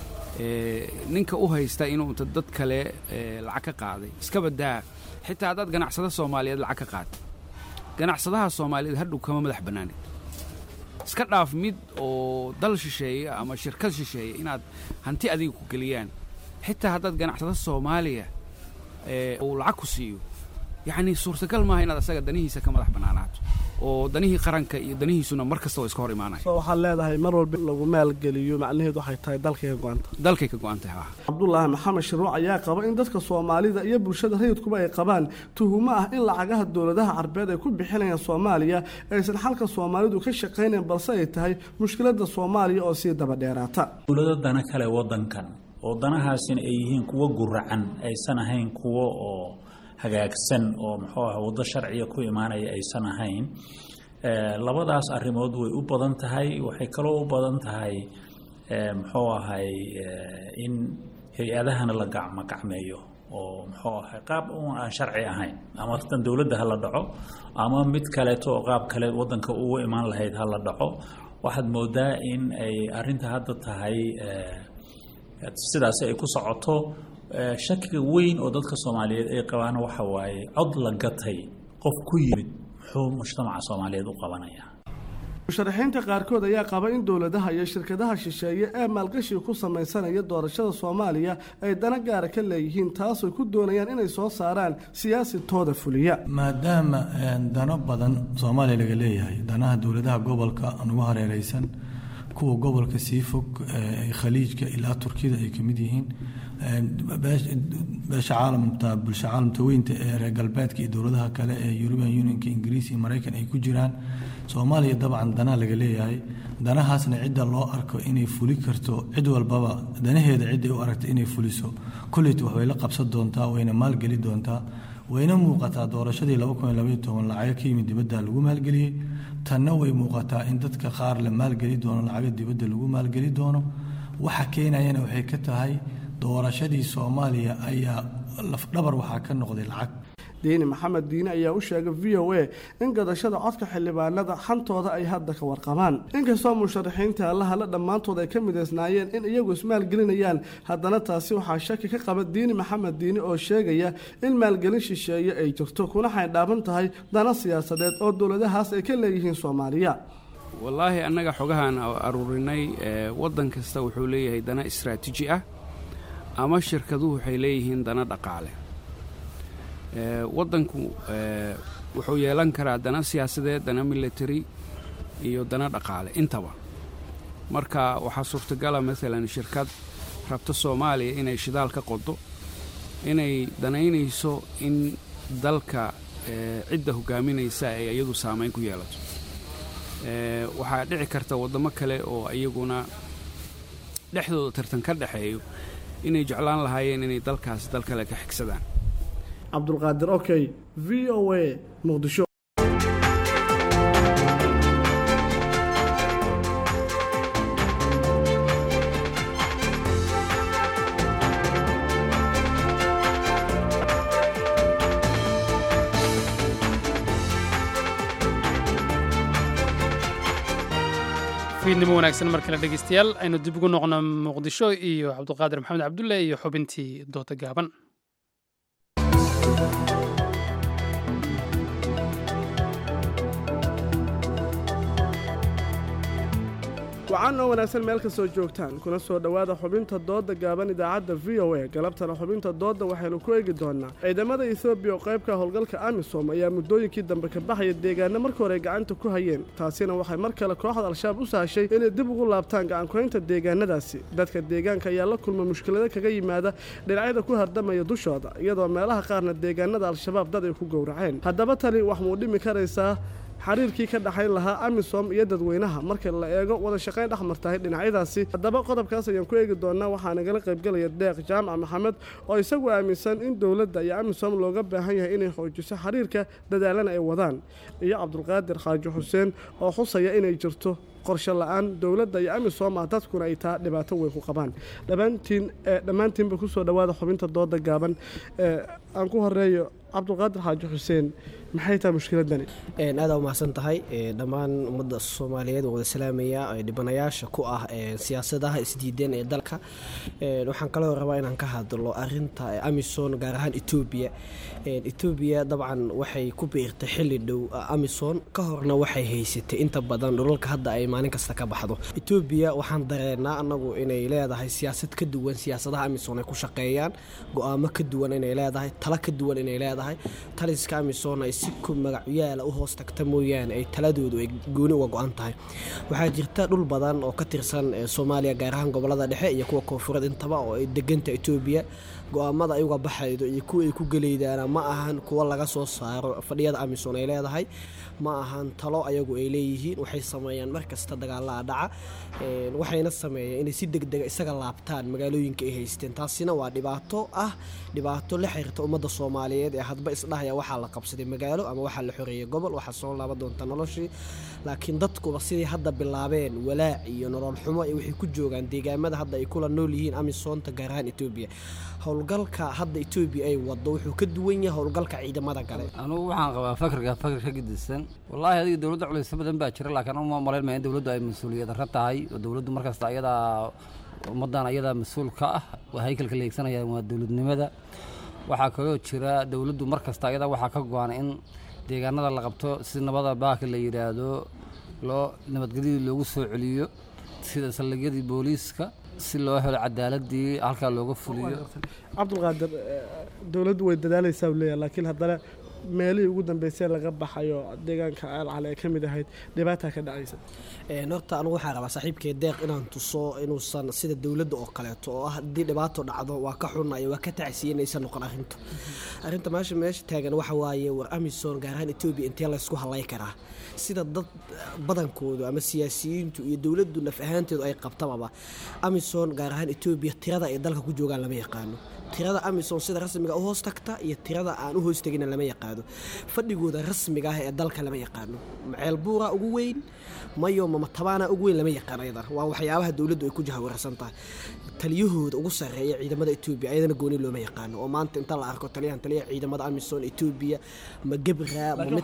ninka u haysta inuu dad kale lacag ka qaaday iska badaa xitaa haddaad ganacsada soomaaliyeed lacag ka qaata ganacsadaha soomaaliyeed hadhow kama madax bannaanid iska dhaaf mid oo dal shisheeya ama shirkad shisheeya inaad hanti adiga ku geliyaan xitaa haddaad ganacsada soomaaliya uu lacag ku siiyo yacni suurtagal maaha inaad asaga danihiisa ka madax bannaanaato oo danihii qaranka iyo danihiisuna mar kasta oo iska hor imaanaya so waxaad leedahay mar walba lagu maalgeliyo macnaheedu waxay tahay dalkay ka go-anta dalkay ka go-an tahay ah cabdulaahi maxamed shiruuc ayaa qaba in dadka soomaalida iyo bulshada rayidkuba ay qabaan tuhumo ah in lacagaha dowladaha carbeed ay ku bixinayaan soomaaliya aysan xalka soomaalidu ka shaqaynayn balse ay tahay mushkiladda soomaaliya oo sii daba dheeraata dowlado dana kale wadankan oo danahaasina ay yihiin kuwo guracan aysan ahayn kuwo oo hagaagsan oo muxuu ah waddo sharciga ku imaanaya aysan ahayn labadaas arrimood way u badan tahay waxay kaloo u badan tahay muxuu ahay in hay-adahana la gacmo gacmeeyo oo muxuu ahay qaab un aan sharci ahayn ama tan dowladda ha la dhaco ama mid kaleeto oo qaab kale waddanka ugu imaan lahayd ha la dhaco waxaad moodaa in ay arrinta hadda tahay sidaasi ay ku socoto shakiga weyn oo dadka soomaaliyeed ay qabaan waxa waaye cod la gatay qof ku yimid muxuu mujtamaca soomaaliyeed u qabanaya musharaxiinta qaarkood ayaa qaba in dowladaha iyo shirkadaha shisheeye ee maalgashiga ku samaysanaya doorashada soomaaliya ay dana gaara ka leeyihiin taasoo ku doonayaan inay soo saaraan siyaasi tooda fuliya maadaama dano badan soomaaliya laga leeyahay danaha dowladaha gobolka nugu hareereysan kuwa gobolka sii fog khaliijka ilaa turkiyada ay ka mid yihiin beesha caalamta bulsha caalamta weynta ee reer galbeedka iyo dowladaha kale ee european unionka ingiriis iyo maraykan ay ku jiraan soomaaliya dabcan danaa laga leeyahay danahaasna cidda loo arko inay fuli karto cid walbaba danaheeda cidday u aragta inay fuliso kolleyt waxbay la qabsan doontaa wayna maalgeli doontaa wayna muuqataa doorashadii lacago ka yimid dibadda lagu maalgeliyey tanna way muuqataa in dadka qaar la maalgeli doono lacago dibadda lagu maalgeli doono waxa keenayana waxay ka tahay doorashadii soomaaliya ayaa lafdhabar waxaa ka noqday lacag diini maxamed diine ayaa u sheegay v o a in gadashada codka xildhibaanada xantooda ay hadda ka warqabaan inkastoo musharaxiinta allahale dhammaantood ay ka midaysnaayeen in iyagu ismaalgelinayaan haddana taasi waxaa shaki ka qaba diini maxamed diine oo sheegaya in maalgelin shisheeye ay jirto kuna xaydhaaban tahay dana siyaasadeed oo dowladahaas ay ka leeyihiin soomaaliya wallaahi annaga xogahaan aruurinay waddan kasta wuxuu leeyahay dana istraatiiji ah ama shirkaduhu waxay leeyihiin dana dhaqaale waddanku wuxuu yeelan karaa dana siyaasadeed dana military iyo dana dhaqaale intaba marka waxaa suurtagala maalan shirkad rabta soomaaliya inay shidaal ka qodo inay danaynayso in dalka cidda hogaaminaysa ay iyadu saamayn ku yeelato waxaa dhici karta waddamo kale oo iyaguna dhexdooda tartan ka dhexeeyo inay jeclaan lahaayeen inay dalkaas dal kale ka xigsadaan cabdulqaadir okey v o a muqdisho fiidnimo wanaagsan mar kale dhegeystayaal aynu dib ugu noqno muqdisho iyo cabdulqaadir maxamed cabdulle iyo xubintii dooda gaaban wacan oo wanaagsan meel kastoo joogtaan kuna soo dhowaada xubinta doodda gaaban idaacadda v o a galabtana xubinta doodda waxaynu ku eegi doonnaa ciidamada etoobiya oo qaybka howlgalka amisom ayaa muddooyinkii dambe ka baxaya deegaana marka hore ay gacanta ku hayeen taasina waxay mar kale kooxda al-shabaab u sahashay inay dib ugu laabtaan gacankuhaynta deegaanadaasi dadka deegaanka ayaa la kulma mushkilado kaga yimaada dhinacyada ku hardamaya dushooda iyadoo meelaha qaarna deegaanada al-shabaab dad ay ku gowraceen haddaba tani wax muu dhimi karaysaa xiriirkii ka dhaxayn lahaa amisom iyo dadweynaha marka la eego wada shaqayn dhex martahay dhinacyadaasi haddaba qodobkaas ayaan ku eegi doonaa waxaa nagala qaybgelaya deeq jaamac maxamed oo isagu aaminsan in dowladda iyo amisom looga baahan yahay inay xoojiso xiriirka dadaalana ay wadaan iyo cabdulqaadir xaaji xuseen oo xusaya inay jirto qorshe la-aan dowladda iyo amisom ah dadkuna ay taa dhibaato weyn ku qabaan dhammaantiin dhammaantiinba kusoo dhowaada xubinta dooda gaaban aan ku horeeyo cabdulqaadir xaaji xuseen maxay tahay mushkiladani aada u mahadsan tahay dhammaan ummadda soomaaliyeed oo wada salaamaya dhibanayaasha ku ah siyaasadaha isdiideen ee dalka waxaan kaloo rabaa inaan ka hadlo arinta amison gaar ahaan etoobiya etoobiya dabcan waxay ku biirtay xili dhow amison ka horna waxay haysatay inta badan dhulalka hadda ay maalin kasta ka baxdo etoobiya waxaan dareenaa anagu inay leedahay siyaasad ka duwan siyaasadaha amison ay ku shaqeeyaan go-aamo ka duwan inay leedahay talo ka duwan inay leedahay taliska amison ay si ku magacyaala u hoos tagta mooyaane ay taladoodu ay gooni uga go-an tahay waxaa jirta dhul badan oo ka tirsan soomaaliya gaar ahaan gobolada dhexe iyo kuwa koonfureed intaba oo ay deganta etoobiya go-aamada ay uga baxaydo iyo kuwa ay ku geleydaana ma ahan kuwa laga soo saaro fadhiyada amison ay leedahay ma ahan talo ayagu ay leeyihiin waxay sameeyaan markasta dagaalaa dhaca waxayna sameeyeen inay si degdega isaga laabtaan magaalooyinka ay haysteen taasina waa dhibaato ah dhibaato la xiriirta ummadda soomaaliyeed ee hadba isdhahaya waxaa la qabsaday magaalo ama waxaa la xoreeyey gobol waxaa soo laaban doonta noloshii laakiin dadkuba sidii hadda bilaabeen walaac iyo nolol xumo iyo waxay ku joogaan deegaamada hadda ay kula nool yihiin amisoonta gaar ahaan etoobiya howlgalka hadda etoobiya ay wado wuxuu ka duwan yahay howlgalka ciidamada gale anugu waxaan qabaa fakarka fakar ka gedisan wallaahi adiga dowladda culaysyo badan baa jira laakiin uma malayn maya in dowladdu ay mas-uuliyad darro tahay oo dowladdu markasta ayadaa ummaddan ayadaa mas-uul ka ah waa haykalka la eegsanayaan waa dowladnimada waxaa kaloo jira dowladdu mar kasta ayadaa waxaa ka go-an in deegaanada la qabto si nabada baaka la yidhaahdo loo nabadgelyadii loogu soo celiyo sida saldhigyadii booliiska si loo helo cadaaladii halkaa looga fuliyo cabdulqaadir dowladdu way dadaalaysaa leeyahay laakiin haddana meelihii ugu dambeysay laga baxayo deegaanka alcale ee ka mid ahayd dhibaataa ka dhacaysa horta anugu waxaan rabaa saaxiibkee deeq inaan tuso inuusan sida dowladda oo kaleeto oo ah haddii dhibaato dhacdo waa ka xunayo waa ka tacsiye inaysan noqon arrintu arrinta meesha meesha taagan waxa waaye war amison gaar ahaan etoobiya intee laysku halay karaa sida dad badankoodu ama siyaasiyiintu iyo dowladdu naf ahaanteedu ay qabtababa amison gaar ahaan etoobiya tirada ay dalka ku joogaan lama yaqaano tirada amison sida rasmiga u hoos tagta iyo tirada aan u hoos tegina lama yaqaano fadhigooda rasmiga ah ee dalka lama yaqaano maceel buura ugu weyn mayo mamatabaana ugu weyn lama yaqaan ayadan waa waxyaabaha dowladdu ay ku jahawarsan tahay taliyahooda ugu sarreeya ciidamada etoobiya ayadana gooni looma yaqaano oo maanta inta la arko taliyahan taliyaha ciidamada amison etoobiya ma gebra ma mid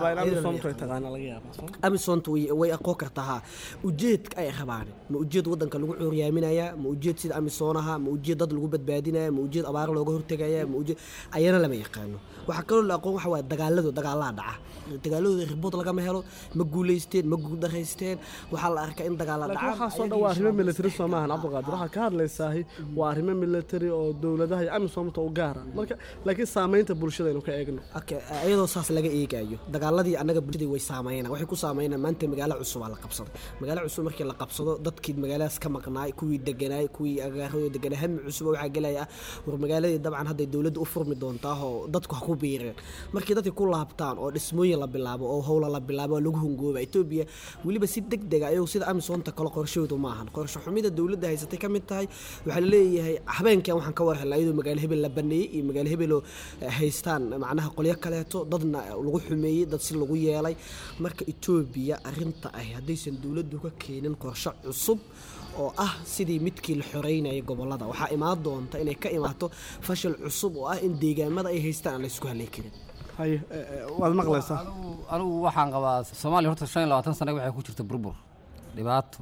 amisonta way aqoon kartaa ha ujeedka ay rabaan ma ujeed wadanka lagu cuuryaaminaya ma ujeed sida amisoonaha ma ujeed dad lagu badbaadinaya ma ujeed abaar looga hortegaya ma ujeed ayana lama yaqaano waxaa kaloo la aqoon amisom waxa waaye dagaaladu dagaalaa dhaca dagaaladooda ribood lagama helo ma guulaysteen ma guuldaraysteen waxaa la arkaa in dagaala laakiin dhacaan waxaasoo dhan waa arrimo military soo maahan cabdiqaadir waxaa ka hadlaysaahi waa arrimo military oo dowladaha iyo amisomta u gaara marka laakiin saamaynta bulshada aynu ka eegno Okay, iyadoo saas laga eegayo dagaaladii annaga bulshadii way saameynaan waxay ku saameynaan maanta magaalo cusubaa la qabsaday magaalo cusub markii la qabsado dadkii magaaladaas ka maqnaay kuwii deganaay kuwii agaaradoo deganaa hami cusub waxaa gelaya ah war magaaladii dabcan hadday dowladda u furmi doontaa oo dadku ha ku biireen markii dadkii ku laabtaan oo dhismooyin la bilaabo oo howla la bilaabo oo lagu hungooba etoobiya weliba si deg dega ayagu sida amisomta kale qorshahoodu ma ahan qorshe xumida dowladda haysatay ka mid tahay waxaa la leeyahay habeenkan waxaan ka war helnaa iyadoo magaalo hebel la baneeyey iyo magaalo hebeloo eh, haystaan macnaha qolyo kaleeto dadna lagu xumeeyey dad si lagu yeelay marka etoobiya arinta ah haddaysan dowladdu ka keenin qorshe cusub oo ah sidii midkii la xoreynayay gobolada waxaa imaan doonta inay ka imaato fashil cusub oo ah in deegaamada ay haystaan aan la isku halay karin haye waad maqlaysaa anigu waxaan qabaa soomaaliya horta shan iyo labaatan sane waxay ku jirta burbur dhibaato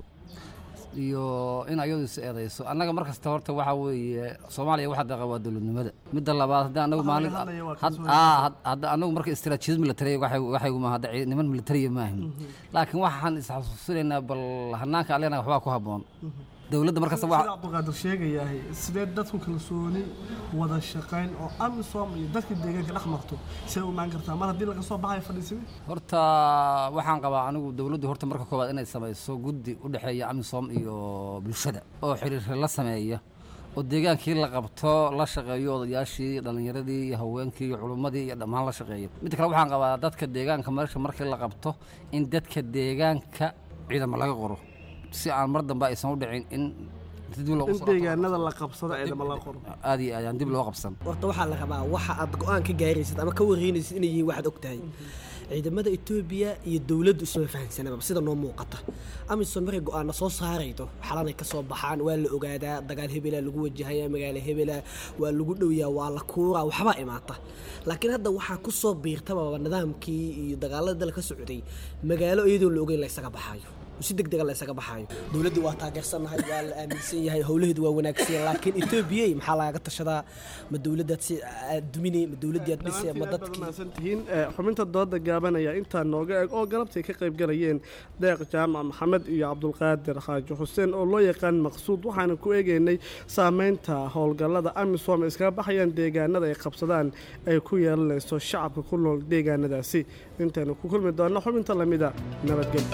iyo in ayadu is eedayso annaga mar kasta horta waxaa weeye soomaaliya waxa daqa waa dowladnimada midda labaad haddii anagu maalin had- aa, had- hadda anagu marka istiraatiijiyad military waxay waxay ma hadda ci- niman militariya maahin laakiin waxaan isxasuusinaynaa bal hanaanka alena waxbaa ku habboon dowladda mar kasta sida waxa cabdiqaadir sheegayahay sidee dadku kalsooni wada shaqayn oo amisom iyo dadka deegaanka dhex marto see u imaan kartaa mar haddii laga soo baxayo fadhiisimi horta waxaan qabaa anigu dowladdu horta marka koowaad inay samayso guddi u dhexeeya amisom iyo bulshada oo xiriir la sameeya oo deegaankii la qabto la shaqeeyo odayaashii dhallinyaradii iyo haweenkii iyo culummadii iyo dhammaan la shaqeeyo midda kale waxaan qabaa dadka deegaanka meesha markii la qabto in dadka deegaanka ciidamo laga qoro si aan mar dambe aysan u dhicin in dib loogu in soo deegaanada la qabsado ciidamo la qoro aad iyo aad aan dib loo qabsan horta waxaa la rabaa waxa aad go-aan ka gaaraysid ama ka wareynaysid inay yihiin waxaad ogtahay ciidamada etoobiya iyo dowladdu isma fahansanaba sida noo muuqata amisom markay go-aana soo saaraydo xalanay ka soo baxaan waa la ogaadaa dagaal hebela lagu wajahaya magaalo hebela waa lagu dhowyaa waa la kuuraa waxbaa imaata laakiin hadda waxaa ku soo biirtaba nidaamkii iyo dagaalada dal ka socday magaalo iyadoon la ogeyn la isaga baxaayo si deg dega la isaga baxaayo dowladdii waa taageersanahay waa la aaminsan yahay howlaheedu waa wanaagsan laakiin etoobiya maxaa lagaga tashadaa ma dowladdaad si aad duminay ma dowladdii aad dhisay ma dadkii tihiin eh, xubinta dooda gaabanaya intaa nooga eg oo galabtay ka qayb galayeen deeq jaamac maxamed iyo cabdulqaadir xaaji xuseen oo loo yaqaan maqsuud waxaana ku eegeynay saameynta howlgallada amisom ay iskaga baxayaan deegaanada ay qabsadaan ay ku yeelanayso shacabka ku nool deegaanadaasi intaynu ku kulmi doonno xubinta lamida nabadgelyo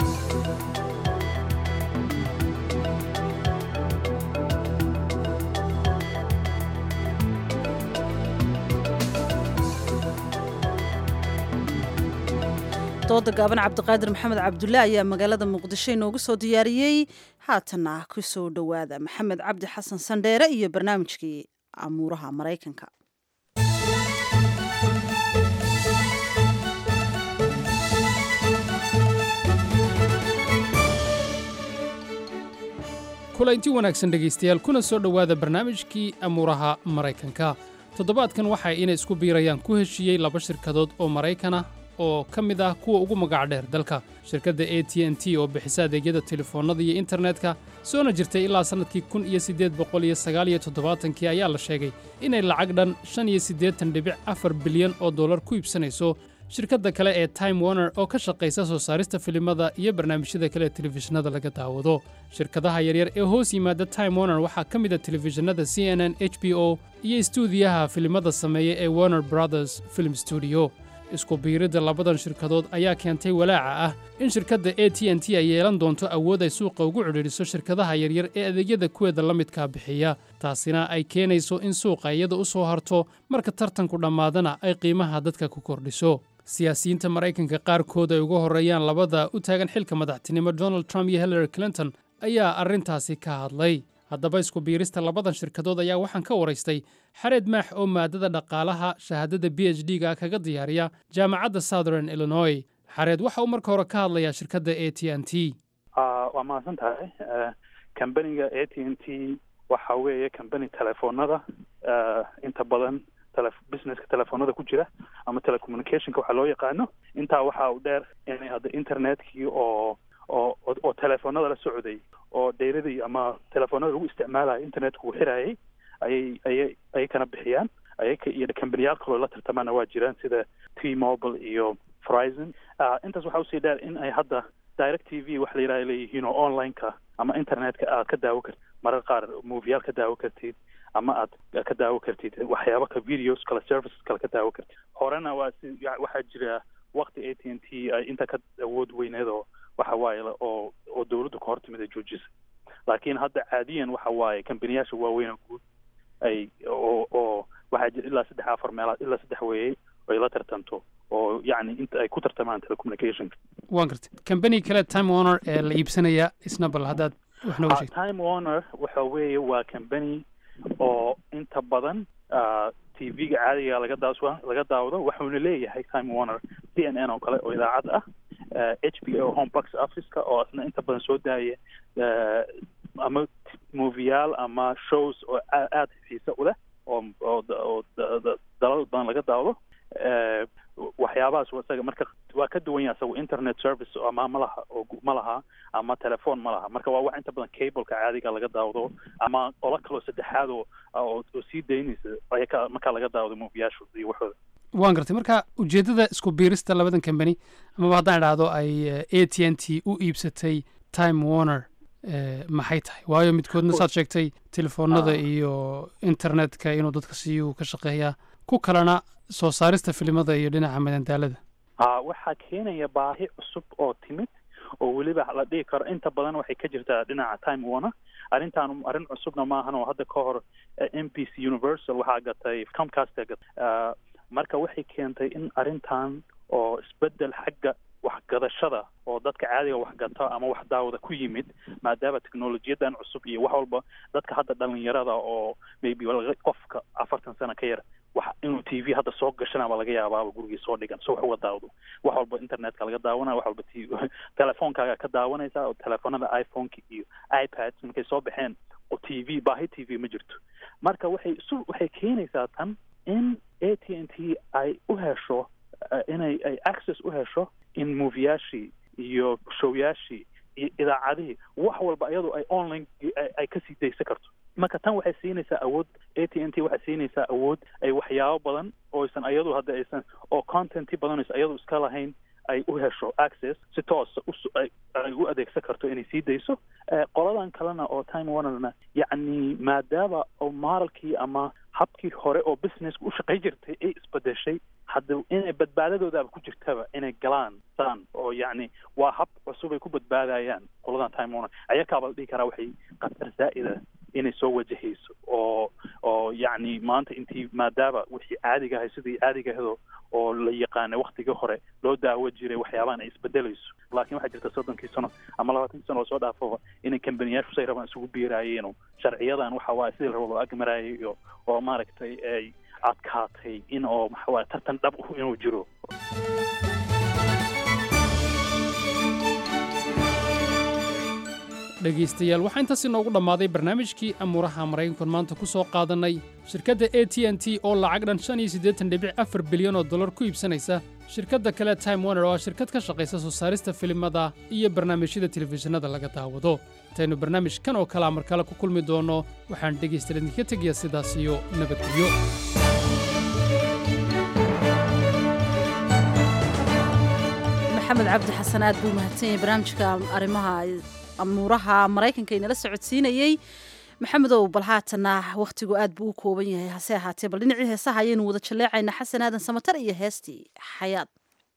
dooda gaaban cabdiqaadir maxamed cabdulle ayaa magaalada muqdisho inoogu soo diyaariyey haatana ku soo dhowaada maxamed cabdi xasan sandheere iyo barnaamijkii amuuraha maraykanka kulanti wanaagsan dhegaystayaal kuna soo dhowaada barnaamijkii amuuraha maraykanka toddobaadkan waxa inay isku biirayaan ku heshiiyey laba shirkadood oo maraykan ah oo ka mid ah kuwa ugu magac dheer dalka shirkadda a t n t oo bixisa adeegyada telefoonnada iyo internetka soona jirtay ilaa sannadkii kun iyo siddeed boqol iyo sagaal iyo toddobaatankii ayaa la sheegay inay lacag dhan shan iyo siddeetan dhibic afar bilyan oo dollar ku iibsanayso shirkadda kale ee time warner oo ka shaqaysa soo saarista filimada iyo barnaamijyada kale ee telefishinada laga daawado shirkadaha yaryar ee hoos yimaada time warner waxaa ka mid a telefishinada c n n h b o iyo istuudiyaha filimada sameeya ee warner brothers film studio isku biiridda labadan shirkadood ayaa keentay walaaca ah in shirkadda a t n t ay yeelan doonto awood ay suuqa ugu cidhiidhiso shirkadaha yaryar ee adeegyada kuweeda la midkaa bixiya taasina ay keenayso in suuqa iyada u soo harto marka tartanku dhammaadana ay qiimaha dadka ku kordhiso siyaasiyiinta maraykanka qaarkood ay uga horreeyaan labada u taagan xilka madaxtinimo donald trump iyo hillary clinton ayaa arrintaasi ka hadlay haddaba isku biirista labadan shirkadood ayaa waxaan ka waraystay xareed maax oo maadada dhaqaalaha shahaadada b h d ga kaga diyaariya jaamacadda southern illinois xareed waxa uu marka hore ka hadlayaa shirkadda a t n t waa mahadsan tahay kambaniga a t n t waxa weeye kambani telefoonada inta badan businesska telefoonada ku jira ama telecommunicationka waxaa loo yaqaano intaa waxa uu dheer inay hadda internetkii oo oo oo telefoonada la socday oo dheyradii ama telefoonada lagu isticmaalayo internetku uu xirayay ayay ayay ayay kana bixiyaan ayaka iyo kambaniyaal kaloo la tartamaana waa jiraan sida t mobile iyo verizon intaas waxaa usii dheer in ay hadda direct t v wax la yidhaha leeyihiin oo online-ka ama internet-ka aad ka daawo kartid marar qaar movieyaal ka daawo kartid ama aad ka daawo kartid waxyaaba ka videos kale services kale ka daawo kartid horena waa si waxaa jira waqti a t n t ay inta ka awood weyneed oo waxa waaye oo oo dawladdu ka hortimid ay joojisay laakiin hadda caadiyan waxa waaye kambaniyaasha waaweyn oo guud ay oo oo waxaa jira ilaa saddex afar meelaad ilaa saddex weeyey ay la tartanto oo yacni inta ay ku tartamaan telecommunicationka waan gartay kambani kale time warner ee la iibsanaya isna bal haddaad wax nooga sheegto time warner waxa weeye waa kambani oo inta badan t v-ga caadiga laga daaswa laga daawado waxuuna leeyahay time warner c n n oo kale oo idaacad ah h b o home box office-ka oo isna inta badan soo daaya ama movieyaal ama shows oo aada xiise u leh oo oo oo dalal badan laga daawado waxyaabahaas isaga marka waa ka duwan yahay isagu internet service ama ma laha oo ma laha ama telephone ma laha marka waa wax inta badan cableka caadiga laga daawado ama ola kaloo saddexaad oo oo sii daynaysa ayaka markaa laga daawado movieyaashu iyo waxooda waan gartay marka ujeeddada isku biirista labadan kambani amaba haddaan idhaahdo ay a t n t u iibsatay time warner maxay tahay waayo midkoodna saad sheegtay telefoonada iyo internetka inuu dadka siiyuu ka shaqeeyaa ku kalena soo saarista filimada iyo dhinaca madandaalada ha waxaa keenaya baahi cusub oo timid oo weliba la dhihi karo inta badan waxay ka jirtaa dhinaca time warner arrintaan arrin cusubna maahan oo hadda ka hor m b c universal waxaa gatay comcast gatay marka waxay keentay in arrintan oo isbedel xagga waxgadashada oo dadka caadiga waxgata ama wax daawada ku yimid maadaama technolojiyadan cusub iyo wax walba dadka hadda dhalinyarada oo maybe qofka afartan sano ka yar wax inuu t v hadda soo gashanaba laga yaabaaba gurigii soo dhigan so wax uga daawado wax walba internetka laga daawanaya wax walba t telefonkaaga ka daawanaysa oo telefoonada iphoneka iyo ipads markay soo baxeen oo t v baahi t v ma jirto marka waxay isu waxay keenaysaa tan in a t n t ay u hesho inay ay access u hesho in movieyaashii iyo showyaashii iyo idaacadihii wax walba iyadoo ay online ay kasii daysan karto marka tan waxay siinaysaa awood a t n t waxay siinaysaa awood ay waxyaabo badan ooysan iyadu hadda aysan oo contenti badan aysan iyadu iska lahayn ay u hesho access si toosa ay u adeegsan karto inay sii dayso qoladan kalena oo time warnerna yacni maadaama oo maaralkii ama habkii hore oo businesska u shaqay jirtay ay isbedeshay hadda inay badbaadadoodaaba ku jirtaba inay galaan saan oo yacni waa hab cusub ay ku badbaadayaan qoladan time warner ayakaaba la dhihi karaa waxay khatar zaa'ida inay soo wajahayso oo oo yacni maanta intii maadaama wixii caadiga ahay sidii caadiga ahdo oo la yaqaanay waktigii hore loo daawo jiray waxyaabahan ay isbedelayso laakiin waxaa jirta soddonkii sano ama labaatankii sano oo soo dhaafaba inay kambaniyaashu say rabaan isugu biiraayeen sharciyadan waxa waaye sidii la rabo loo agmaraayay iyo oo maaragtay ay adkaatay in oo waxa waaye tartan dhab inuu jiro dhegaystayaal waxaa intaas inoogu dhammaaday barnaamijkii amuuraha maraykankan maanta ku soo qaadannay shirkadda a t n t oo lacag dhan shan iyo siddeetan dhibic afar bilyan oo dollar ku iibsanaysa shirkadda kale time warner oo ah shirkad ka shaqaysa soo saarista filimada iyo barnaamijyada telefishinada laga daawado intaynu barnaamijkan oo kalea mar kale ku kulmi doonno waxaan dhegaystayaal idinka tegayaa sidaas iyo nabadgelyo maxamed cabdi xasan aad buu mahadsan yahay barnaamijka arrimaha amuuraha maraykanka inala socodsiinayey maxamedow bal haatana wakhtigu aad buu u kooban yahay hase ahaatee bal dhinacii heesaha ayaynu wada jalleecaynaa xasan aadan samatar iyo heestii xayaad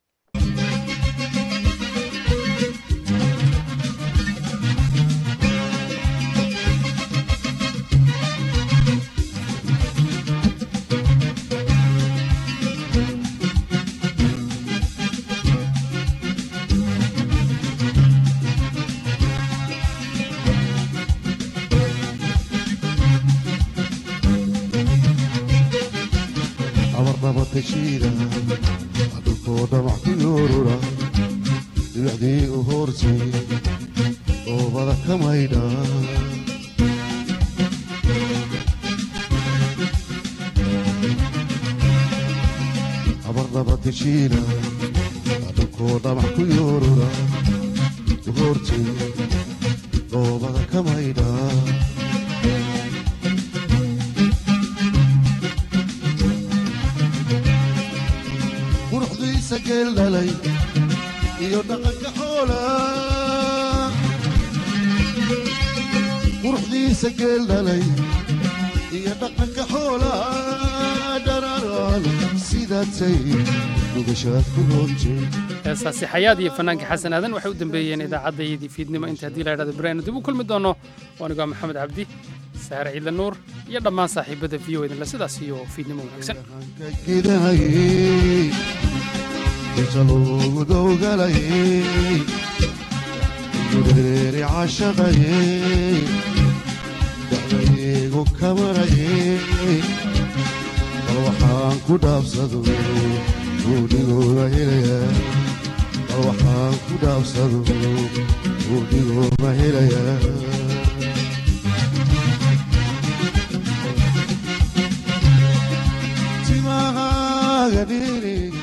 abarnabatashiida dhulkooda wax ku yoorura dhibicdii u hoorsay oobada ka maydha abarnabatashiida dhulkooda wax ku yoorura u hoorsay oobada ka maydha geel dhalay iyo dhaqanka xoola quruxdiisa geel dhalay iyo dhaqanka xoola dhararaan sidaatay nugashaad ku roontay heestaasi xayaad iyo fanaanka xasan aadan waxay u dambeeyeen idaacaddayadii fiidnimo inta haddii la idhahdo baraynu dib u kulmi doono waanigaa maxamed cabdi saare ciidla nuur iyo dhammaan saaxiibada v o idinle sidaas iyo fiidnimo wanaagsan gidahayey inta loogu dowgalayey gureeri cashaqayey dacdaygu kamarayey bal waxaan ku dhaabsado buudhigooda helayaa bal waxaan ku dhaabsado buudhigooda helayaa timahaaga dhiri